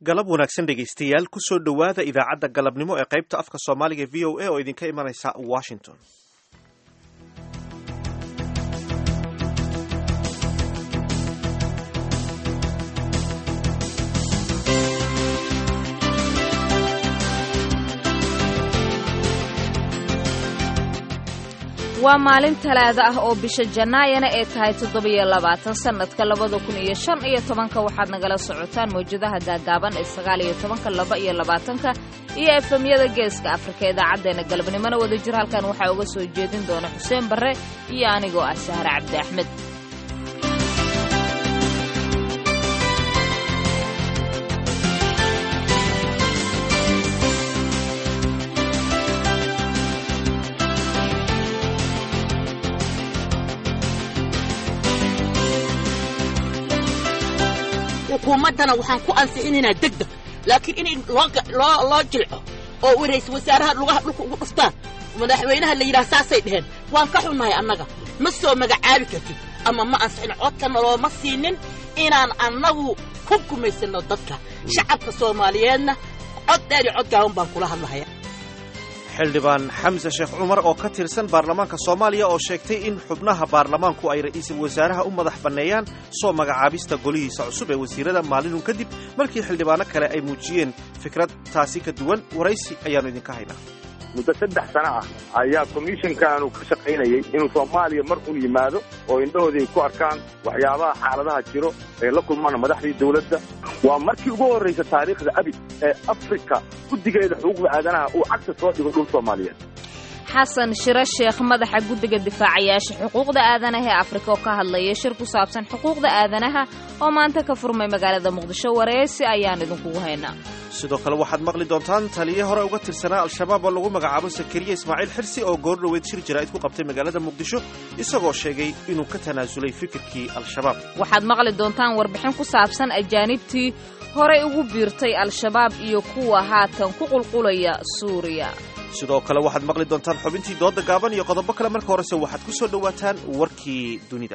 galab wanaagsan dhegaystayaal kusoo dhowaada idaacadda galabnimo ee qaybta afka soomaaliga v o a oo idinka imanaysa washington waa maalin talaada ah oo bisha jannaayana ay tahay toddobiyo labaatan sannadka labada kun iyo shan iyo tobanka waxaad nagala socotaan mawjadaha gaagaaban ee sagaal iyo tobanka laba iyo labaatanka iyo efemyada geeska afrika idaacaddeenna galabnimona wada jir halkan waxaa uga soo jeedin doona xuseen barre iyo anigoo ah sahre cabdi axmed xukuumaddana waxaan ku ansixinaynaa degdeg laakiin in loo jilco oo waraysa wasaaraha lugaha dhulka ugu dhuftaan madaxweynaha la yidhaha saasay dheheen waan ka xunnahay annaga ma soo magacaabi kartid ama ma ansixin codkana looma siinin inaan annagu ku gumaysanno dadka shacabka soomaaliyeedna cod dheer iyo cod gaaban baan kula hadlahaya xildhibaan xamse sheekh cumar oo ka tirsan baarlamaanka soomaaliya oo sheegtay in xubnaha baarlamaanku ay ra'iisul wasaaraha u madax banneeyaan soo magacaabista golihiisa cusub ee wasiirada maalinun kadib markii xildhibaano kale ay muujiyeen fikrad taasi ka duwan waraysi ayaannu idinka haynaa muddo saddex sano ah ayaa komishinkaanu ka shaqaynayay inuu soomaaliya mar un yimaado oo indhahoodii ay ku arkaan waxyaabaha xaaladaha jiro ay la kulmaan madaxdii dawladda waa markii ugu horraysa taariikhda abid ee afrika guddigeeda xuquuqda aadanaha uu cagta soo dhigo dhul soomaaliyeed xasan shiro sheekh madaxa guddiga difaacayaasha xuquuqda aadanaha ee afrika oo ka hadlaya shir ku saabsan xuquuqda aadanaha oo maanta ka furmay magaalada muqdisho wareysi ayaan idinkugu haynaa sidoo kale waxaad maqli doontaan taliye hore uga tirsanaa al-shabaab oo lagu magacaabo sakariya ismaaciil xirsi oo goor dhoweed shir jaraa'id ku qabtay magaalada muqdisho isagoo sheegay inuu ka tanaasulay fikirkii al-shabaab waxaad maqli doontaan warbixin ku saabsan ajaanibtii horey ugu biirtay al-shabaab iyo kuwa haatan ku qulqulaya suuriya sidoo kale waxaad maqli doontaan xubintii dooda gaaban iyo qodobo kale marka horese waxaad ku soo dhowaataan warkii dunida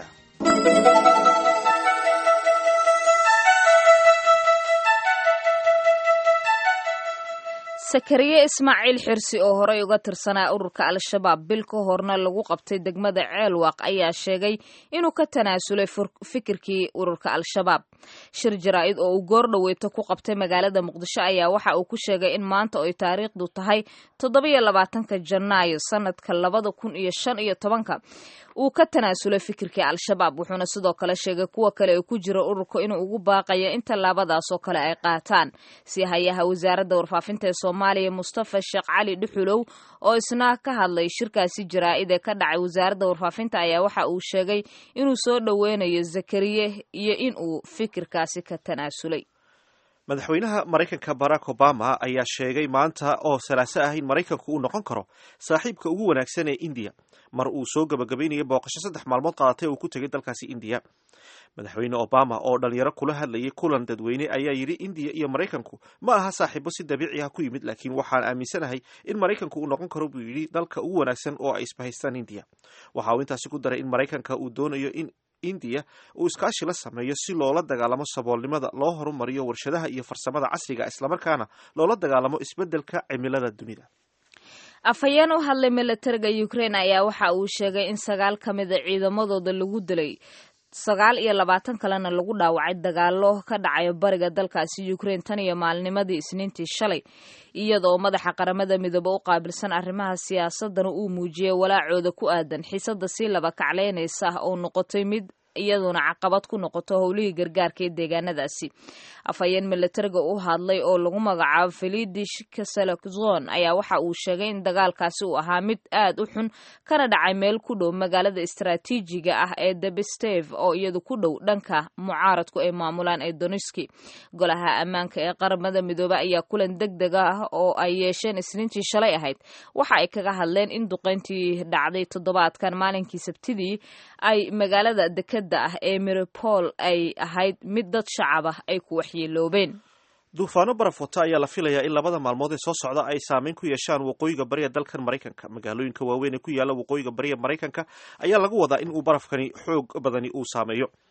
sakariye ismaaciil xirsi oo horey uga tirsanaa ururka al-shabaab bil ka horna lagu qabtay degmada ceelwaaq ayaa sheegay inuu ka tanaasulay fikirkii ururka al-shabaab shir jaraa'id oo uu goor dhoweyto ku qabtay magaalada muqdisho ayaa waxa uu ku sheegay in maanta ay taariikhdu tahay toddobiyo labaatanka janaayo sanadka labada kun iyo shan iyo tobanka uu ka tanaasulay fikirkii al-shabaab wuxuuna sidoo kale sheegay kuwa kale ee ku jira ururka inuu ugu baaqayo in tallaabadaasoo kale ay qaataan si hayaha wasaaradda warfaafinta ee soomaaliya mustafa sheekh cali dhuxulow oo isna ka hadlay shirkaasi jaraa'id ee ka dhacay wasaaradda warfaafinta ayaa waxa uu sheegay inuu soo dhoweynayo zakariye iyo in uu fikirkaasi ka tanaasulay madaxweynaha maraykanka barack obama ayaa sheegay maanta oo salaaso ah in maraykanku uu noqon karo saaxiibka ugu wanaagsan ee indiya mar uu soo gabagabaynayay booqasho saddex maalmood qaadatay uu ku tegay dalkaasi indiya madaxweyne obama oo dhalinyaro kula hadlayay kulan dadweyne ayaa yidhi indiya iyo maraykanku ma aha saaxiibo si dabiici ah ku yimid laakiin waxaan aaminsanahay in maraykanku uu noqon karo buu yidhi dalka ugu wanaagsan oo ay isbahaystaan indiya waxa uu intaasi ku daray in maraykanka uu doonayo in indiya uu iskaashi la sameeyo si loola dagaalamo saboolnimada loo horumariyo warshadaha iyo farsamada casriga islamarkaana loola dagaalamo isbeddelka cimilada dunida afhayeen u hadlay milatariga ukraine ayaa waxa uu sheegay in sagaal ka mida ciidamadooda lagu dilay sagaal iyo labaatan kalena lagu dhaawacay dagaalo ka dhacayo bariga dalkaasi ukraine tan iyo maalnimadii isniintii shalay iyadaoo madaxa qaramada midoobe u qaabilsan arrimaha siyaasadana uu muujiyey walaacooda ku aadan xiisada sii laba kacleynaysa oo noqotay mid iyaduna caqabad ku noqoto howlihii gargaarka ee deegaanadaasi afhayeen milatariga u hadlay oo lagu magacaabo felidish kasalakzon ayaa waxa uu sheegay in dagaalkaasi uu ahaa mid aad u xun kana dhacay meel ku dhow magaalada istaraatiijiga ah ee debestev oo iyadu ku dhow dhanka mucaaradku ay maamulaan ee doniski golaha ammaanka ee qaramada midoobe ayaa kulan deg deg ah oo ay yeesheen isniintii shalay ahayd waxa ay kaga hadleen in duqeyntii dhacday toddobaadkan maalinkii sabtidii ay magaalada deked ah ee miripol ay ahayd mid dad shacab ah ay ku waxyeeloobeen duufaano baraf wata ayaa la filayaa in labada maalmood ee soo socda ay saameyn ku yeeshaan waqooyiga bariya dalkan maraykanka magaalooyinka waaweyn ee ku yaalla waqooyiga bariya maraykanka ayaa lagu wadaa in uu barafkani xoog badani uu saameeyo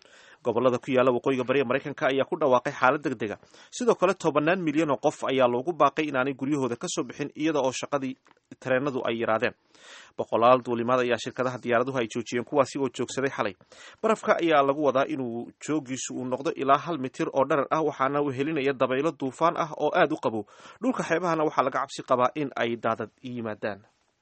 gobolada ku yaalla waqooyiga bariga maraykanka ayaa ku dhawaaqay xaalad deg dega sidoo kale tobanaan milyan oo qof ayaa loogu baaqay inaanay guryahooda ka soo bixin iyada oo shaqadii tareenadu ay yaraadeen boqolaal duulimaad ayaa shirkadaha diyaaraduhu ay joojiyeen kuwaasi oo joogsaday xalay barafka ayaa lagu wadaa inuu joogiisu uu noqdo ilaa hal mitir oo dharar ah waxaana wehelinaya dabaylo duufaan ah oo aad u qabow dhulka xeebahana waxaa laga cabsi qabaa in ay daadad yimaadaan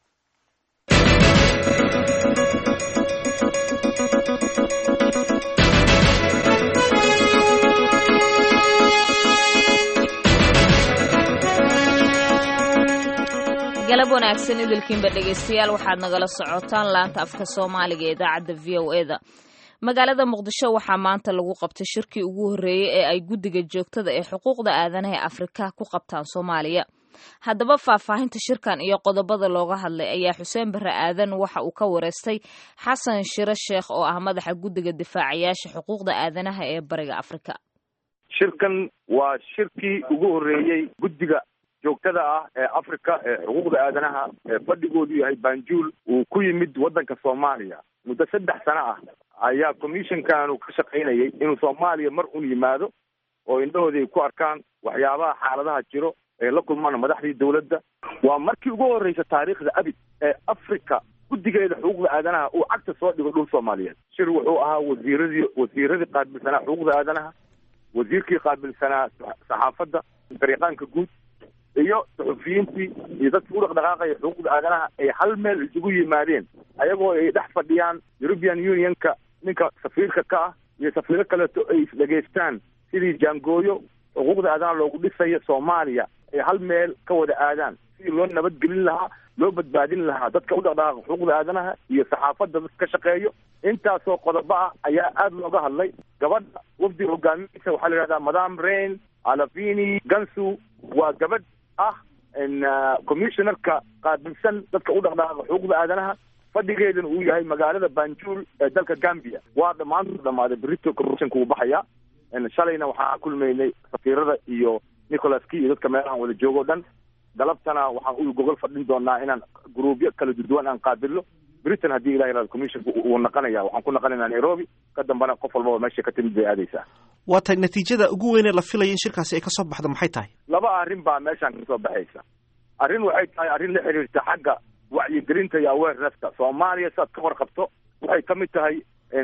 galab wanaagsan idilkiinba dhegaystayaal waxaad nagala socotaan laanta afka soomaaliga ee idaacadda v o e da magaalada muqdisho waxaa maanta lagu qabtay shirkii ugu horreeyey ee ay guddiga joogtada ee xuquuqda aadanaha ee afrika ku qabtaan soomaaliya haddaba faahfaahinta shirkan iyo qodobada looga hadlay ayaa xuseen barre aadan waxa uu ka wareystay xasan shiro sheekh oo ah madaxa guddiga difaacayaasha xuquuqda aadanaha ee bariga afrika shirkan waa shirkii ugu horreeyey guddiga joogtada ah ee africa ee xuquuqda aadanaha ee fadhigoodu yahay banjul uu ku yimid waddanka soomaaliya muddo saddex sano ah ayaa commissionkaanu ka shaqaynayay inuu soomaaliya mar un yimaado oo indhahooda ay ku arkaan waxyaabaha xaaladaha jiro ee la kulmaan madaxdii dawladda waa markii ugu horreysa taariikhda abid ee africa guddigeeda xuquuqda aadanaha uu cagta soo dhigo dhul soomaaliyeed shir wuxuu ahaa wasiiradii wasiiradii qaabilsanaa xuquuqda aadanaha wasiirkii qaabilsanaa saxaafadda fariiqaanka guud iyo suxufiyiintii iyo dadkii u dhaqdhaqaaqaya xuquuqda aadanaha ay hal meel isugu yimaadeen ayagoo ay dhex fadhiyaan european unionka ninka safiirka ka ah iyo safiiro kaleeto ay isdhegaystaan sidii jaangooyo xuquuqda aadanaha loogu dhisayo soomaaliya ay hal meel ka wada aadaan sidii loo nabadgelin lahaa loo badbaadin lahaa dadka u dhaqdhaqaaqa xuquuqda aadanaha iyo saxaafadda dadka ka shaqeeyo intaasoo qodobo ah ayaa aada looga hadlay gabadha wafdiga hogaamiyiisa waxaa la yidhahdaa madam rain alafini gansu waa gabadh ah commissionerka qaabilsan dadka u dhaqdhaqaaqa xuquuqda aadanaha fadhigeedana uu yahay magaalada banjul ee dalka gambia waa dhammaantu dhamaaday brito commissionka uu baxaya shalayna waxaan kulmaynay safiirada iyo nicholas key iyo dadka meelahan wada joogo o dhan galabtana waxaan u gogol fadhin doonaa inaan gruubyo kala duduwan aan qaabilno britain haddii ilah yirahdo commissionka uu naqanaya waxaan ku naqanaynaa nairobi ka dambana qof walbaba meesha ka timid bay aadaysaa waa tahay natiijada ugu weyn ee la filaya in shirkaasi ay ka soo baxdo maxay tahay laba arrin baa meeshaan kasoo baxaysa arrin waxay tahay arrin la xiriirta xagga wacyigelinta iyo awareness-ka soomaaliya siaad ka warqabto waxay ka mid tahay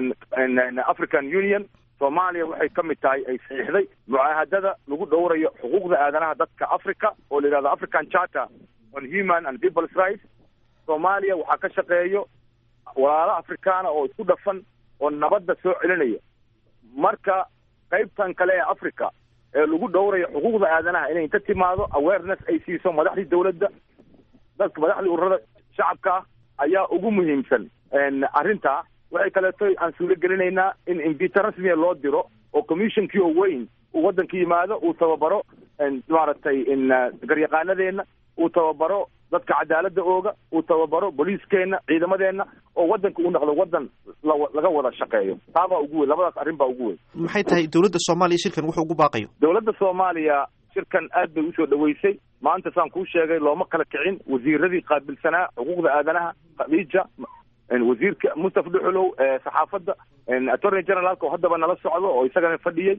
african union soomaaliya waxay ka mid tahay ay saxiixday mucaahadada lagu dhowrayo xuquuqda aadanaha dadka africa oo la yidhahdo african charter on human and people's rights soomaaliya waxaa ka shaqeeyo walaalo afrikaana oo isku dhafan oo nabadda soo celinaya marka qaybtan kale ee africa ee lagu dhowrayo xuquuqda aadanaha inay inta timaado awareness ay siiso madaxdii dawladda dadka madaxdii ururada shacabka ah ayaa ugu muhiimsan arrintaa waxay kaleeto aan suuro gelinaynaa in invita rasmiya loo diro oo commissionkii oo weyn uu waddanka yimaado uu tababaro maaragtay garyaqaanadeenna uu tababaro dadka cadaaladda ooga uu tababaro booliiskeenna ciidamadeenna oo waddanka uu noqdo waddan laga wada shaqeeyo taabaa ugu weyn labadaas arrin baa ugu weyn maxay tahay dowladda soomaaliya shirkan wuxuu ugu baaqayo dowladda soomaaliya shirkan aad bay usoo dhaweysay maanta saan kuu sheegay looma kala kicin wasiiradii qaabilsanaa xuquuqda aadanaha khadiija wasiirka mustafa dhuxulow saxaafadda attorney generaalka oo haddaba nala socdo oo isagana fadhiyey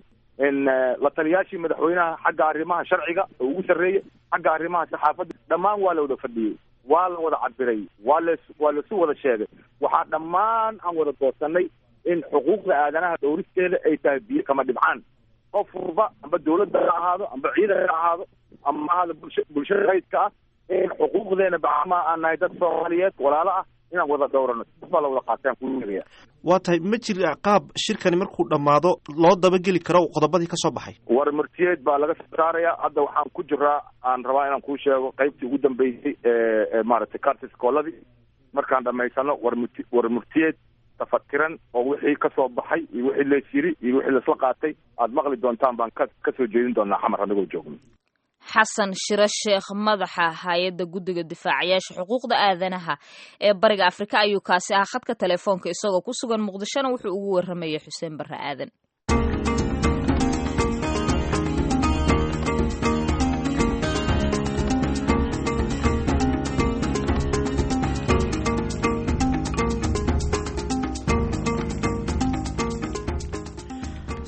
la taliyaashii madaxweynaha xagga arrimaha sharciga oo ugu sarreeyey xagga arrimaha saxaafadda dhammaan waa la wada fadhiyey waa la wada cabiray waa las waa lasu wada sheegay waxaa dhammaan aan wada doorsanay in xuquuqda aadanaha dhowristeeda ay tahay biyo kama dhibcaan qof walba amba dawladda ha ahaado amba ciidan ha ahaado ama ahaado bulsha bulshada rayidka ah in xuquuqdeena bacama aan nahay dad soomaaliyeed walaalo ah inaan wada dhowrano baa la wada qaataan kuu sheegaya waa tahay ma jira qaab shirkani markuu dhammaado loo dabageli karo qodobadii ka soo baxay war murtiyeed baa laga soo saaraya hadda waxaan ku jiraa aan rabaa inaan kuu sheego qaybtii ugu dambeysay ee maaragtay cartis kooladii markaan dhamaysano war murti war murtiyeed tafatiran oo wixii ka soo baxay iyo wixii lees yiri iyo wixii laisla qaatay aad maqli doontaan baan ka ka soo jeedin doonaa xamar anagoo joogno xasan shiro sheekh madaxa hay-adda guddiga difaacayaasha xuquuqda aadanaha ee bariga afrika ayuu kaasi ahaa khadka telefoonka isagoo ku sugan muqdishona wuxuu ugu warramayay xuseen barre aadan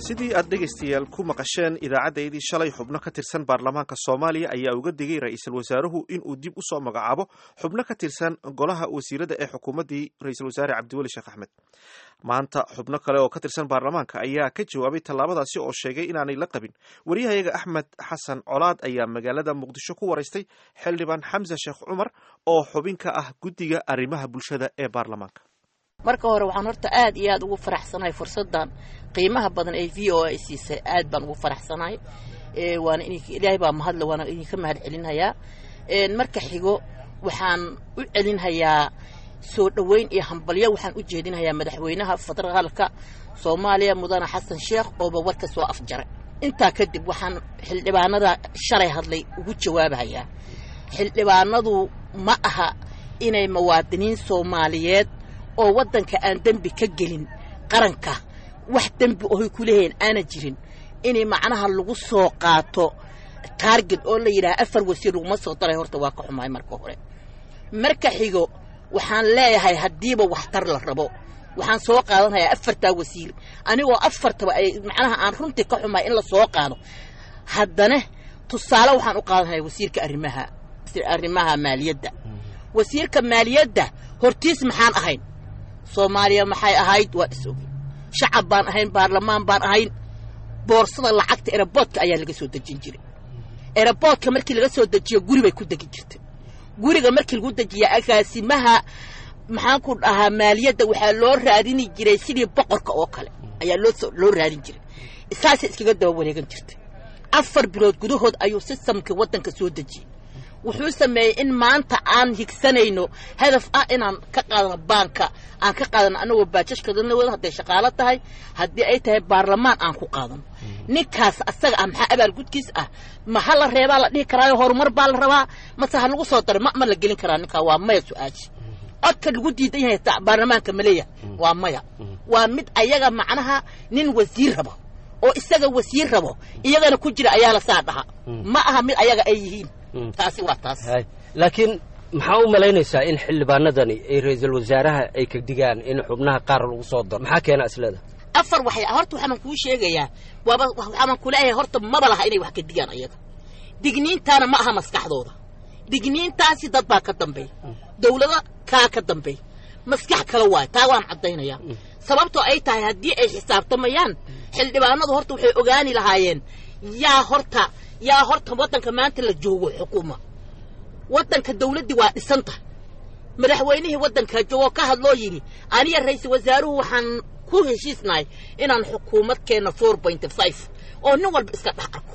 sidii aad dhegaystayaal ku maqasheen idaacaddayadii shalay xubno ka tirsan baarlamaanka soomaaliya ayaa uga digay ra-iisul wasaaruhu inuu dib u soo magacaabo xubno ka tirsan golaha wasiirada ee xukuumaddii ra-iisul wasaare cabdiweli sheekh axmed maanta xubno kale oo ka tirsan baarlamaanka ayaa ka jawaabay tallaabadaasi oo sheegay inaanay la qabin wariyahayaga axmed xasan colaad ayaa magaalada muqdisho ku waraystay xildhibaan xamse sheekh cumar oo xubin ka ah guddiga arrimaha bulshada ee baarlamaanka marka hore waxaan horta aad iyo aad ugu faraxsanahay fursaddan qiimaha badan ee v o a siisay aad baan ugu faraxsanahay waana ilaahay baa mahadle waana idinka mahad celinhayaa marka xigo waxaan u celinhayaa soo dhoweyn iyo hambalyo waxaan u jeedinhayaa madaxweynaha federaalka soomaaliya mudane xasan sheekh ooba warka soo afjaray intaa kadib waxaan xildhibaanada shalay hadlay ugu jawaabahayaa xildhibaanadu ma aha inay muwaadiniin soomaaliyeed oo waddanka aan dembi ka gelin qaranka wax dembi ohay ku leeyahin aana jirin inay macnaha lagu soo qaato taarget oo la yidhaha afar wasiir laguma soo daray horta waa ka xumahay marka hore marka xigo waxaan leeyahay haddiiba waxtar la rabo waxaan soo qaadanhayaa afartaa wasiir anigoo afartaba ay macnaha aan runtii ka xumahay in la soo qaado haddana tusaale waxaan u qaadanhayaa wasiirka arrimaha arrimaha maaliyadda wasiirka maaliyadda hortiis maxaan ahayn soomaaliya maxay ahayd waa is ogi shacab baan ahayn baarlamaan baan ahayn boorsada lacagta eraboodka ayaa laga soo dejin jiray eraboodka markii laga soo dejiyo guri bay ku degi jirtay guriga markii lagu dejiya agaasimaha maxaan ku dhahaa maaliyadda waxaa loo raadini jiray sidii boqorka oo kale ayaa loo loo raadin jiray saasay iskaga daba wareegan jirtay afar bilood gudahood ayuu sistamkii waddanka soo dejiyey wuxuu sameeyey in maanta aan higsanayno hadaf ah inaan ka qaadano baanka aan ka qaadano anagoo baajashkadanaooda hadday shaqaalo tahay haddii ay tahay baarlamaan aan ku qaadano ninkaas asaga ah maxaa abaalgudkiis ah ma ha la reebaa la dhihi karaayo horumar baa la rabaa mase ha lagu soo daray ma ma la gelin karaa ninkaa waa maya su-aashi codka lagu diidan yahay baarlamaanka maleeya waa maya waa mid ayaga macnaha nin wasiir rabo oo isaga wasiir rabo iyagana ku jira ayaa la saa dhaha ma aha mid ayaga ay yihiin taasi waa taas laakiin maxaa u malaynaysaa in xildhibaanadani ay ra-iisul wasaaraha ay ka digaan in xubnaha qaar lagu soo daro maxaa keena isleeda afar waxay horta waxaan kuu sheegayaa waaba waxaan kuleeyahay horta maba laha inay wax ka digaan ayaga digniintaana ma aha maskaxdooda digniintaasi dad baa ka dambeey dawlado kaa ka dambeey maskax kale waay taa waan caddaynayaa sababtoo ay tahay haddii ay xisaabtamayaan xildhibaanadu horta waxay ogaani lahaayeen yaa horta yaa horta waddanka maanta la joogo xukuuma waddanka dawladdii waa dhisanta madaxweynihii waddanka joogoo ka hadloo yidhi aniga ra-iisul wasaaruhu waxaan ku heshiisnahay inaan xukuumad keenno four point five oo nin walba iska dhex arko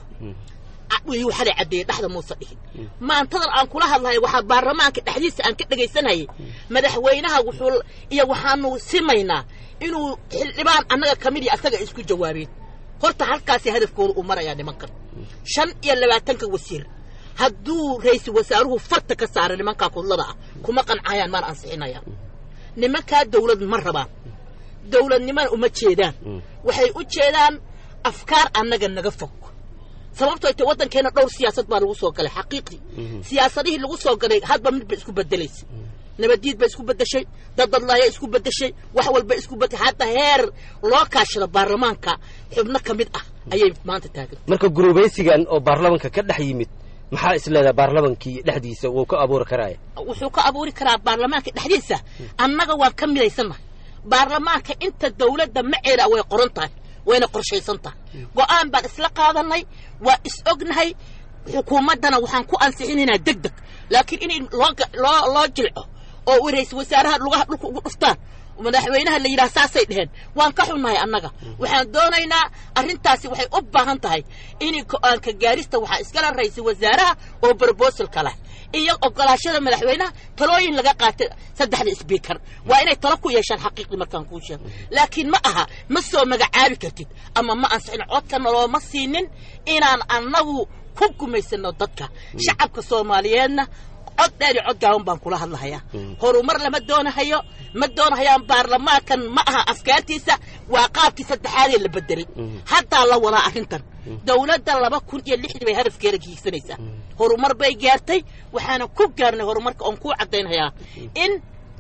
wuu xalay caddeeyey dhexda muuse dhihin maantadan aan kula hadlahay waxaa baarlamaanka dhexdiisa aan ka dhegaysanayay madaxweynaha wuxuu iyo waxaanu simaynaa inuu xildhibaan annaga ka mid iyo asaga isku jawaabeen horta halkaasi hadafkooda uu marayaa nimankan shan iyo labaatanka wasiir hadduu ra-iisul wasaaruhu farta ka saara nimankaa kudlada ah kuma qancayaan maana ansixinayaan nimankaa dawlad ma rabaan dawladnimana uma jeedaan waxay u jeedaan afkaar annaga naga fog sababtoo te waddankeena dhowr siyaasad baa lagu soo galay xaqiiqdii siyaasadihii lagu soo galay hadba mid ba isku bedelaysa nabaddiid ba isku bedeshay daddadlaaya isku bedeshay wax walba isku bedeshay hadda heer loo kaashado baarlamaanka xubno ka mid ah ayay maanta taagan marka gurubaysigan oo baarlamanka ka dhex yimid maxaa isleedaha baarlamankii dhexdiisa wuu ka abuuri karaaya wuxuu ka abuuri karaa baarlamaanka dhexdiisa annaga waan ka midaysannahay baarlamaanka inta dawladda maceeda way qoran tahay wayna qorshaysan tahay go'aan baan isla qaadanay waa is ognahay xukuumaddana waxaan ku ansixinaynaa deg deg laakiin in loo loo loo jilco oo ra-iisul wasaaraha lugaha dhulka ugu dhuftaan madaxweynaha la yidhaha saasay dheheen waan ka xunnahay annaga waxaan doonaynaa arrintaasi waxay u baahan tahay in go-aanka gaarista waxaa iskala ra-iisul wasaaraha oo brobosalka leh iyo ogolaashada madaxweynaha talooyin laga qaatay saddexda sbiikar waa inay talo ku yeeshaan xaqiiqdii markaan kuu sheego laakiin ma aha ma soo magacaabi kartid ama ma ansixin codkana looma siinin inaan annagu ku gumaysano dadka shacabka soomaaliyeedna cod dheer iyo cod gaaban baan kula hadlahayaa horumar lama doonahayo ma doonahayaan baarlamaankan ma aha afkaartiisa waa qaabkii saddexaadee la bedelay haddaa la wadaa arrintan dawladda laba kun iyo lixdii bay hadafkeeda hiigsanaysaa horumar bay gaartay waxaana ku gaarnay horumarka oon kuu caddaynhayaa in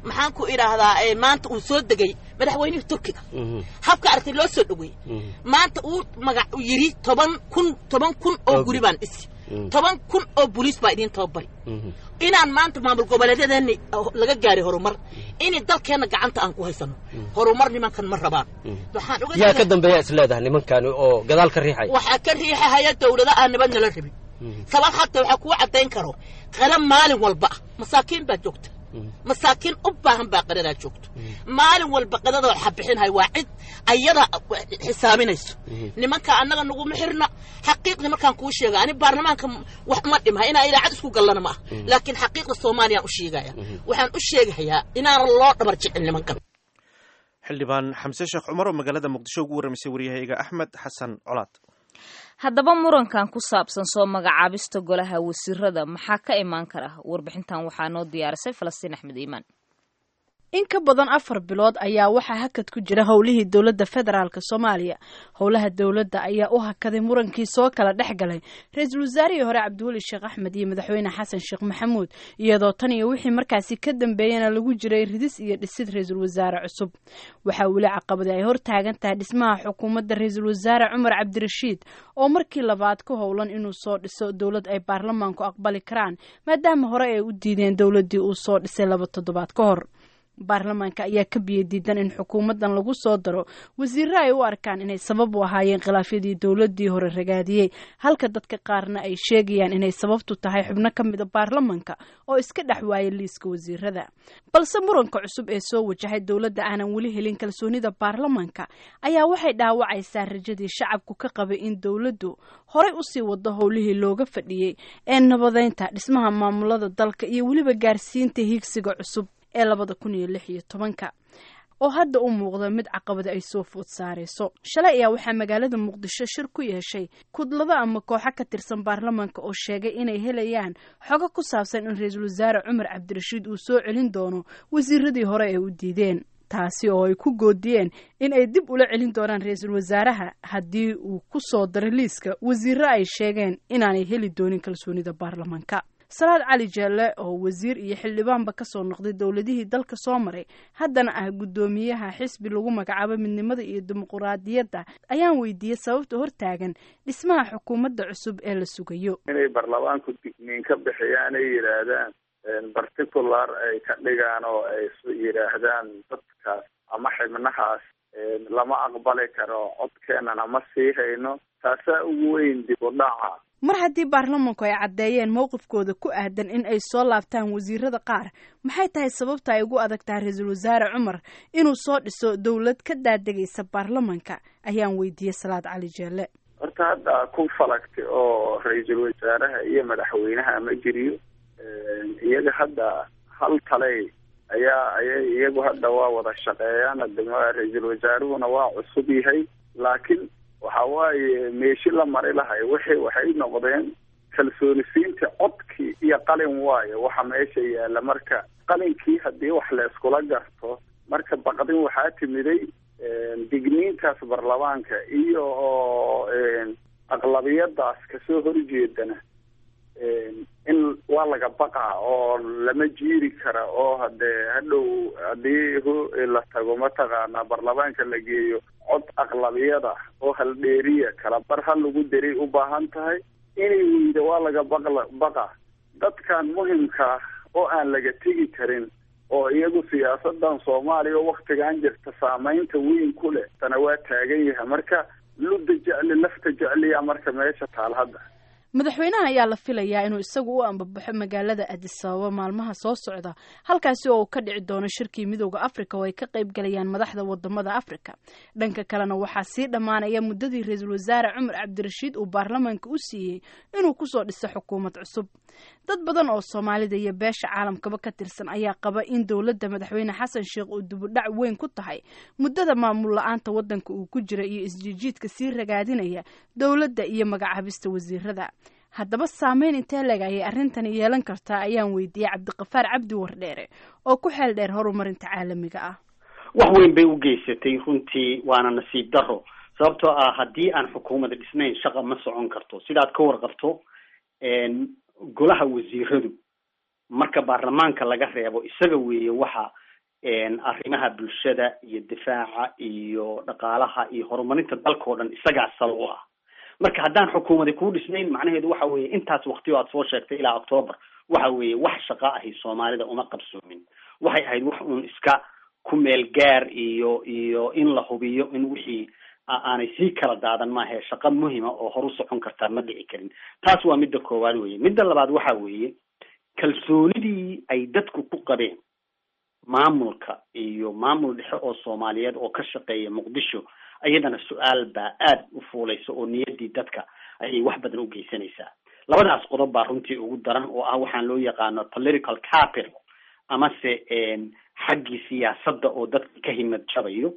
maxaan ku idhaahdaa maanta uu soo degay madaxweynihii turkiga habka aragtay loo soo dhaweeyey maanta uu magac u yidhi toban kun toban kun oo guri baan dhisi toban kun oo boliis baa idiin tababari inaan maanta maamul goboleedyadeenna laga gaaray horumar inay dalkeenna gacanta aan ku haysano horumar nimankan ma rabaan waxaan uga yaa ka dambeeya is leedahay nimankani oo gadaal ka riixaya waxaa ka riixahaya dawlada aan nabad nala rabin sabab hataa waxaa kuu caddayn karo qala maalin walba ah masaakiin baa joogta masaakiin u baahan baa qadadaa joogto maalin walba qadada waxa bixinhay waa cid ayada xisaabinayso nimanka annaga naguma xirna xaqiiqdii markaan kuu sheega ani baarlamaanka wax ma dhimha inaa ilaacad isku gallana ma ah laakiin xaqiiqda soomaaliyaan u sheegaya waxaan u sheegahayaa inaanan loo dhabar jicin nimankan xildhibaan xamse sheekh cumar oo magaalada muqdisho ugu warramaysay waryahayga axmed xasan colaad haddaba murankan ku saabsan soo magacaabista golaha wasiirada maxaa ka imaan kara warbixintan waxaa noo diyaarisay falastiin axmed iimaan in ka badan afar bilood ayaa waxaa hakad ku jira howlihii dowladda federaalk soomaaliya howlaha dowladda ayaa u hakaday murankii soo kala dhex galay ra-iisul wasaarihii hore cabdiweli sheekh axmed iyo madaxweyne xasan sheekh maxamuud iyadoo tan iyo wixii markaasi ka dambeeyana lagu jiray ridis iyo dhisid ra-iisul wasaare cusub waxaa weli caqabadi ay hor taagan tahay dhismaha xukuumadda ra-iisul wasaare cumar cabdirashiid oo markii labaad ku howlan inuu soo dhiso dowlad ay baarlamaanku aqbali karaan maadaama hore ay u diideen dowladdii uu soo dhisay laba toddobaad ka hor baarlamaanka ayaa ka biyo diidan in xukuumaddan lagu soo daro wasiirro ay u arkaan inay sabab u ahaayeen khilaafyadii dowladdii hore ragaadiyey halka dadka qaarna ay sheegayaan inay sababtu tahay xubno ka mid a baarlamanka oo iska dhex waayay liiska wasiirada balse muranka cusub ee soo wajahay dowladda aanan weli helin kalsoonida baarlamanka ayaa waxay dhaawacaysaa rajadii shacabku ka qabay in dowladdu horay usii wado howlihii looga fadhiyey ee nabadeynta dhismaha maamulada dalka iyo weliba gaarsiinta hiigsiga cusub ee labada kun iyo lix iyo tobanka oo hadda u muuqda mid caqabada ay soo food saarayso shalay ayaa waxaa magaalada muqdisho shir ku yeeshay kudlado ama kooxo ka tirsan baarlamaanka oo sheegay inay helayaan xogo ku saabsan in ra-iisul wasaare cumar cabdirashiid uu soo celin doono wasiiradii hore ee u diideen taasi oo ay ku goodiyeen in ay dib ula celin doonaan ra-iisul wasaaraha haddii uu ku soo daro liiska wasiirro ay sheegeen inaanay heli doonin kalsoonida baarlamaanka salaad cali jeelle oo wasiir iyo xildhibaanba ka soo noqday dowladihii dalka soo maray haddana ah guddoomiyaha xisbi lagu magacaabo midnimada iyo dimuquraadiyadda ayaan weydiiyey sababta hortaagan dhismaha xukuumadda cusub ee la sugayo inay baarlamaanku digniin ka bixiyaan ay yidhaahdaan particular ay ka dhigaan oo ay yidhaahdaan dadkaas ama xibnahaas lama aqbali karo codkeenana ma sii hayno taasaa ugu weyn dib u dhaca mar haddii baarlamanku ay caddeeyeen mowqifkooda ku aadan in ay soo laabtaan wasiirada qaar maxay tahay sababta ay ugu adag tahay ra-iisul wasaare cumar inuu soo dhiso dowlad ka daadegaysa baarlamanka ayaan weydiiyey salaad cali jeelle horta hadda ku falagtay oo ra-iisul wasaaraha iyo madaxweynaha ma jiriyo iyaga hadda hal taley ayaa ayay iyagu hadda waa wada shaqeeyaan adama ra-iisul wasaaruhuna waa cusub yahay laakiin waxa waaye meeshi la mari lahay wixii waxay noqdeen kalsoonisiinta codkii iyo qalin waayo waxa meesha yaalla marka qalinkii haddii wax la iskula garto marka baqdin waxaa timiday digniintaas baarlamaanka iyo oo aqlabiyadaas kasoo horjeedana in waa laga baqaa oo lama jiiri kara oo hadee hadhow haddii la tago mataqaanaa baarlamaanka la geeyo cod aqlabiyada oo haldheeriya kala bar ha lagu daray u baahan tahay inay weyda waa laga baqla baqa dadkan muhimkaa oo aan laga tegi karin oo iyagu siyaasadan soomaaliya oo waktigan jirta saamaynta weyn ku leh tana waa taagan yahay marka ludda jecli lafta jecliya marka meesha taal hadda madaxweynaha ayaa la filayaa inuu isagu u ambabaxo magaalada adis ababa maalmaha soo socda halkaasi oo uu ka dhici doono shirkii midooda afrika oo ay ka qayb galayaan madaxda wadamada afrika dhanka kalena waxaa sii dhammaanaya muddadii ra-iisul wasaare cumar cabdirashiid uu baarlamaanka u siiyey inuu kusoo dhiso xukuumad cusub dad badan oo soomaalida iyo beesha caalamkaba ka tirsan ayaa qaba in dowladda madaxweyne xasan sheekh uu dibudhac weyn ku tahay muddada maamul la-aanta wadanka uu ku jira iyo isjiijiidka sii ragaadinaya dowladda iyo magacaabista wasiirada haddaba saameyn intee leg ayay arrintani yeelan kartaa ayaan weydiiyey cabdiqafaar cabdi wardheere oo ku xeel dheer horumarinta caalamiga ah wax weyn bay u geysatay runtii waana nasiib daro sababtoo ah haddii aan xukuumada dhisnayn shaqa ma socon karto sidaad ka warqabto golaha wasiiradu marka baarlamaanka laga reebo isaga weeye waxa arrimaha bulshada iyo difaaca iyo dhaqaalaha iyo horumarinta dalka o dhan isagaa sal u ah marka haddaan xukuumadi kuu dhisnayn macnaheedu waxa weeye intaas waktiyo aad soo sheegtay ilaa octoobar waxa weeye wax shaqo ahi soomaalida uma qabsoomin waxay ahayd wax uun iska ku meel gaar iyo iyo in la hubiyo in wixii aanay sii kala daadan maahae shaqo muhima oo horu socon kartaa ma dhici karin taas waa midda koowaad weye midda labaad waxa weeye kalsoonidii ay dadku ku qabeen maamulka iyo maamul dhexe oo soomaaliyeed oo ka shaqeeya muqdisho iyadana su-aal baa aada u fuulaysa oo niyaddii dadka ayay wax badan u geysanaysaa labadaas qodob baa runtii ugu daran oo ah waxaan loo yaqaano political capital amase xaggii siyaasadda oo dadka ka himad jabayo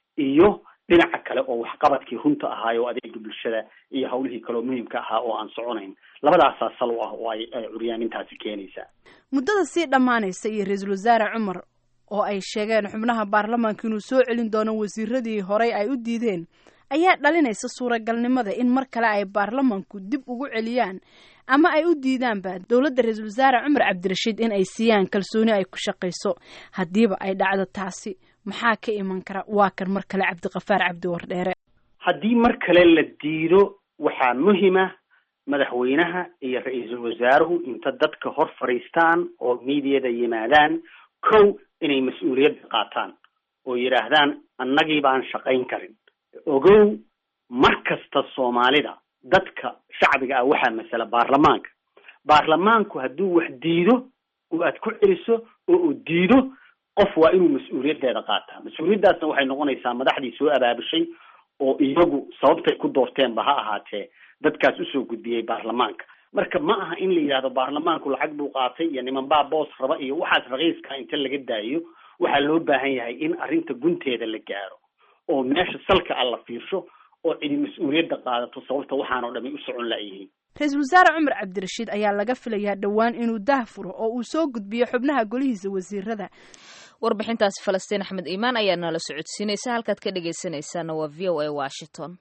iyo dhinaca kale oo waxqabadkii runta ahaayo adeega bulshada iyo hawlihii kaleoo muhiimka ahaa oo aan soconayn labadaasaa sal u ah oo ay curyaamintaasi keenaysaa muddada sii dhammaanaysa iyo ra-iisul wasaare cumar oo ay sheegeen xubnaha baarlamaanka inuu soo celin doono wasiiradii horey ay u diideen ayaa dhalinaysa suuragalnimada in mar kale ay baarlamaanku dib ugu celiyaan ama ay u diidaanba dowladda ra-iisul wasaare cumar cabdirashiid in ay siiyaan kalsooni ay ku shaqayso haddiiba ay dhacdo taasi maxaa ka iman kara waa kan mar kale cabdiqafaar cabdi wardheere haddii mar kale la diido waxaa muhima madaxweynaha iyo ra-iisul wasaaruhu inta dadka hor fadhiistaan oo miidiyada yimaadaan kow inay mas-uuliyadda qaataan oo yidhaahdaan annagii baan shaqayn karin ogow mar kasta soomaalida dadka shacbiga ah waxaa masala baarlamaanka baarlamaanku hadduu wax diido oo aad ku celiso oo uu diido qof waa inuu mas-uuliyaddeeda qaataa mas-uuliyaddaasna waxay noqonaysaa madaxdii soo abaabushay oo iyagu sababtay ku doorteenba ha ahaatee dadkaas usoo gudbiyey baarlamaanka marka ma aha in la yidhahdo baarlamaanku lacag buu qaatay iyo niman baa boos raba iyo waxaas raqiiska inta laga daayo waxaa loo baahan yahay in arrinta gunteeda la gaaro oo meesha salka a la fiirsho oo cidi mas-uuliyadda qaadato sababta waxaanoo dhami u socon laayihiin ra-iisul wasaare cumar cabdirashiid ayaa laga filayaa dhowaan inuu daah furo oo uu soo gudbiyo xubnaha golihiisa wasiirada warbixintaasi falastiin axmed iimaan ayaa nala socodsiinaysa halkaad ka dhegaysanaysaana waa v o a washington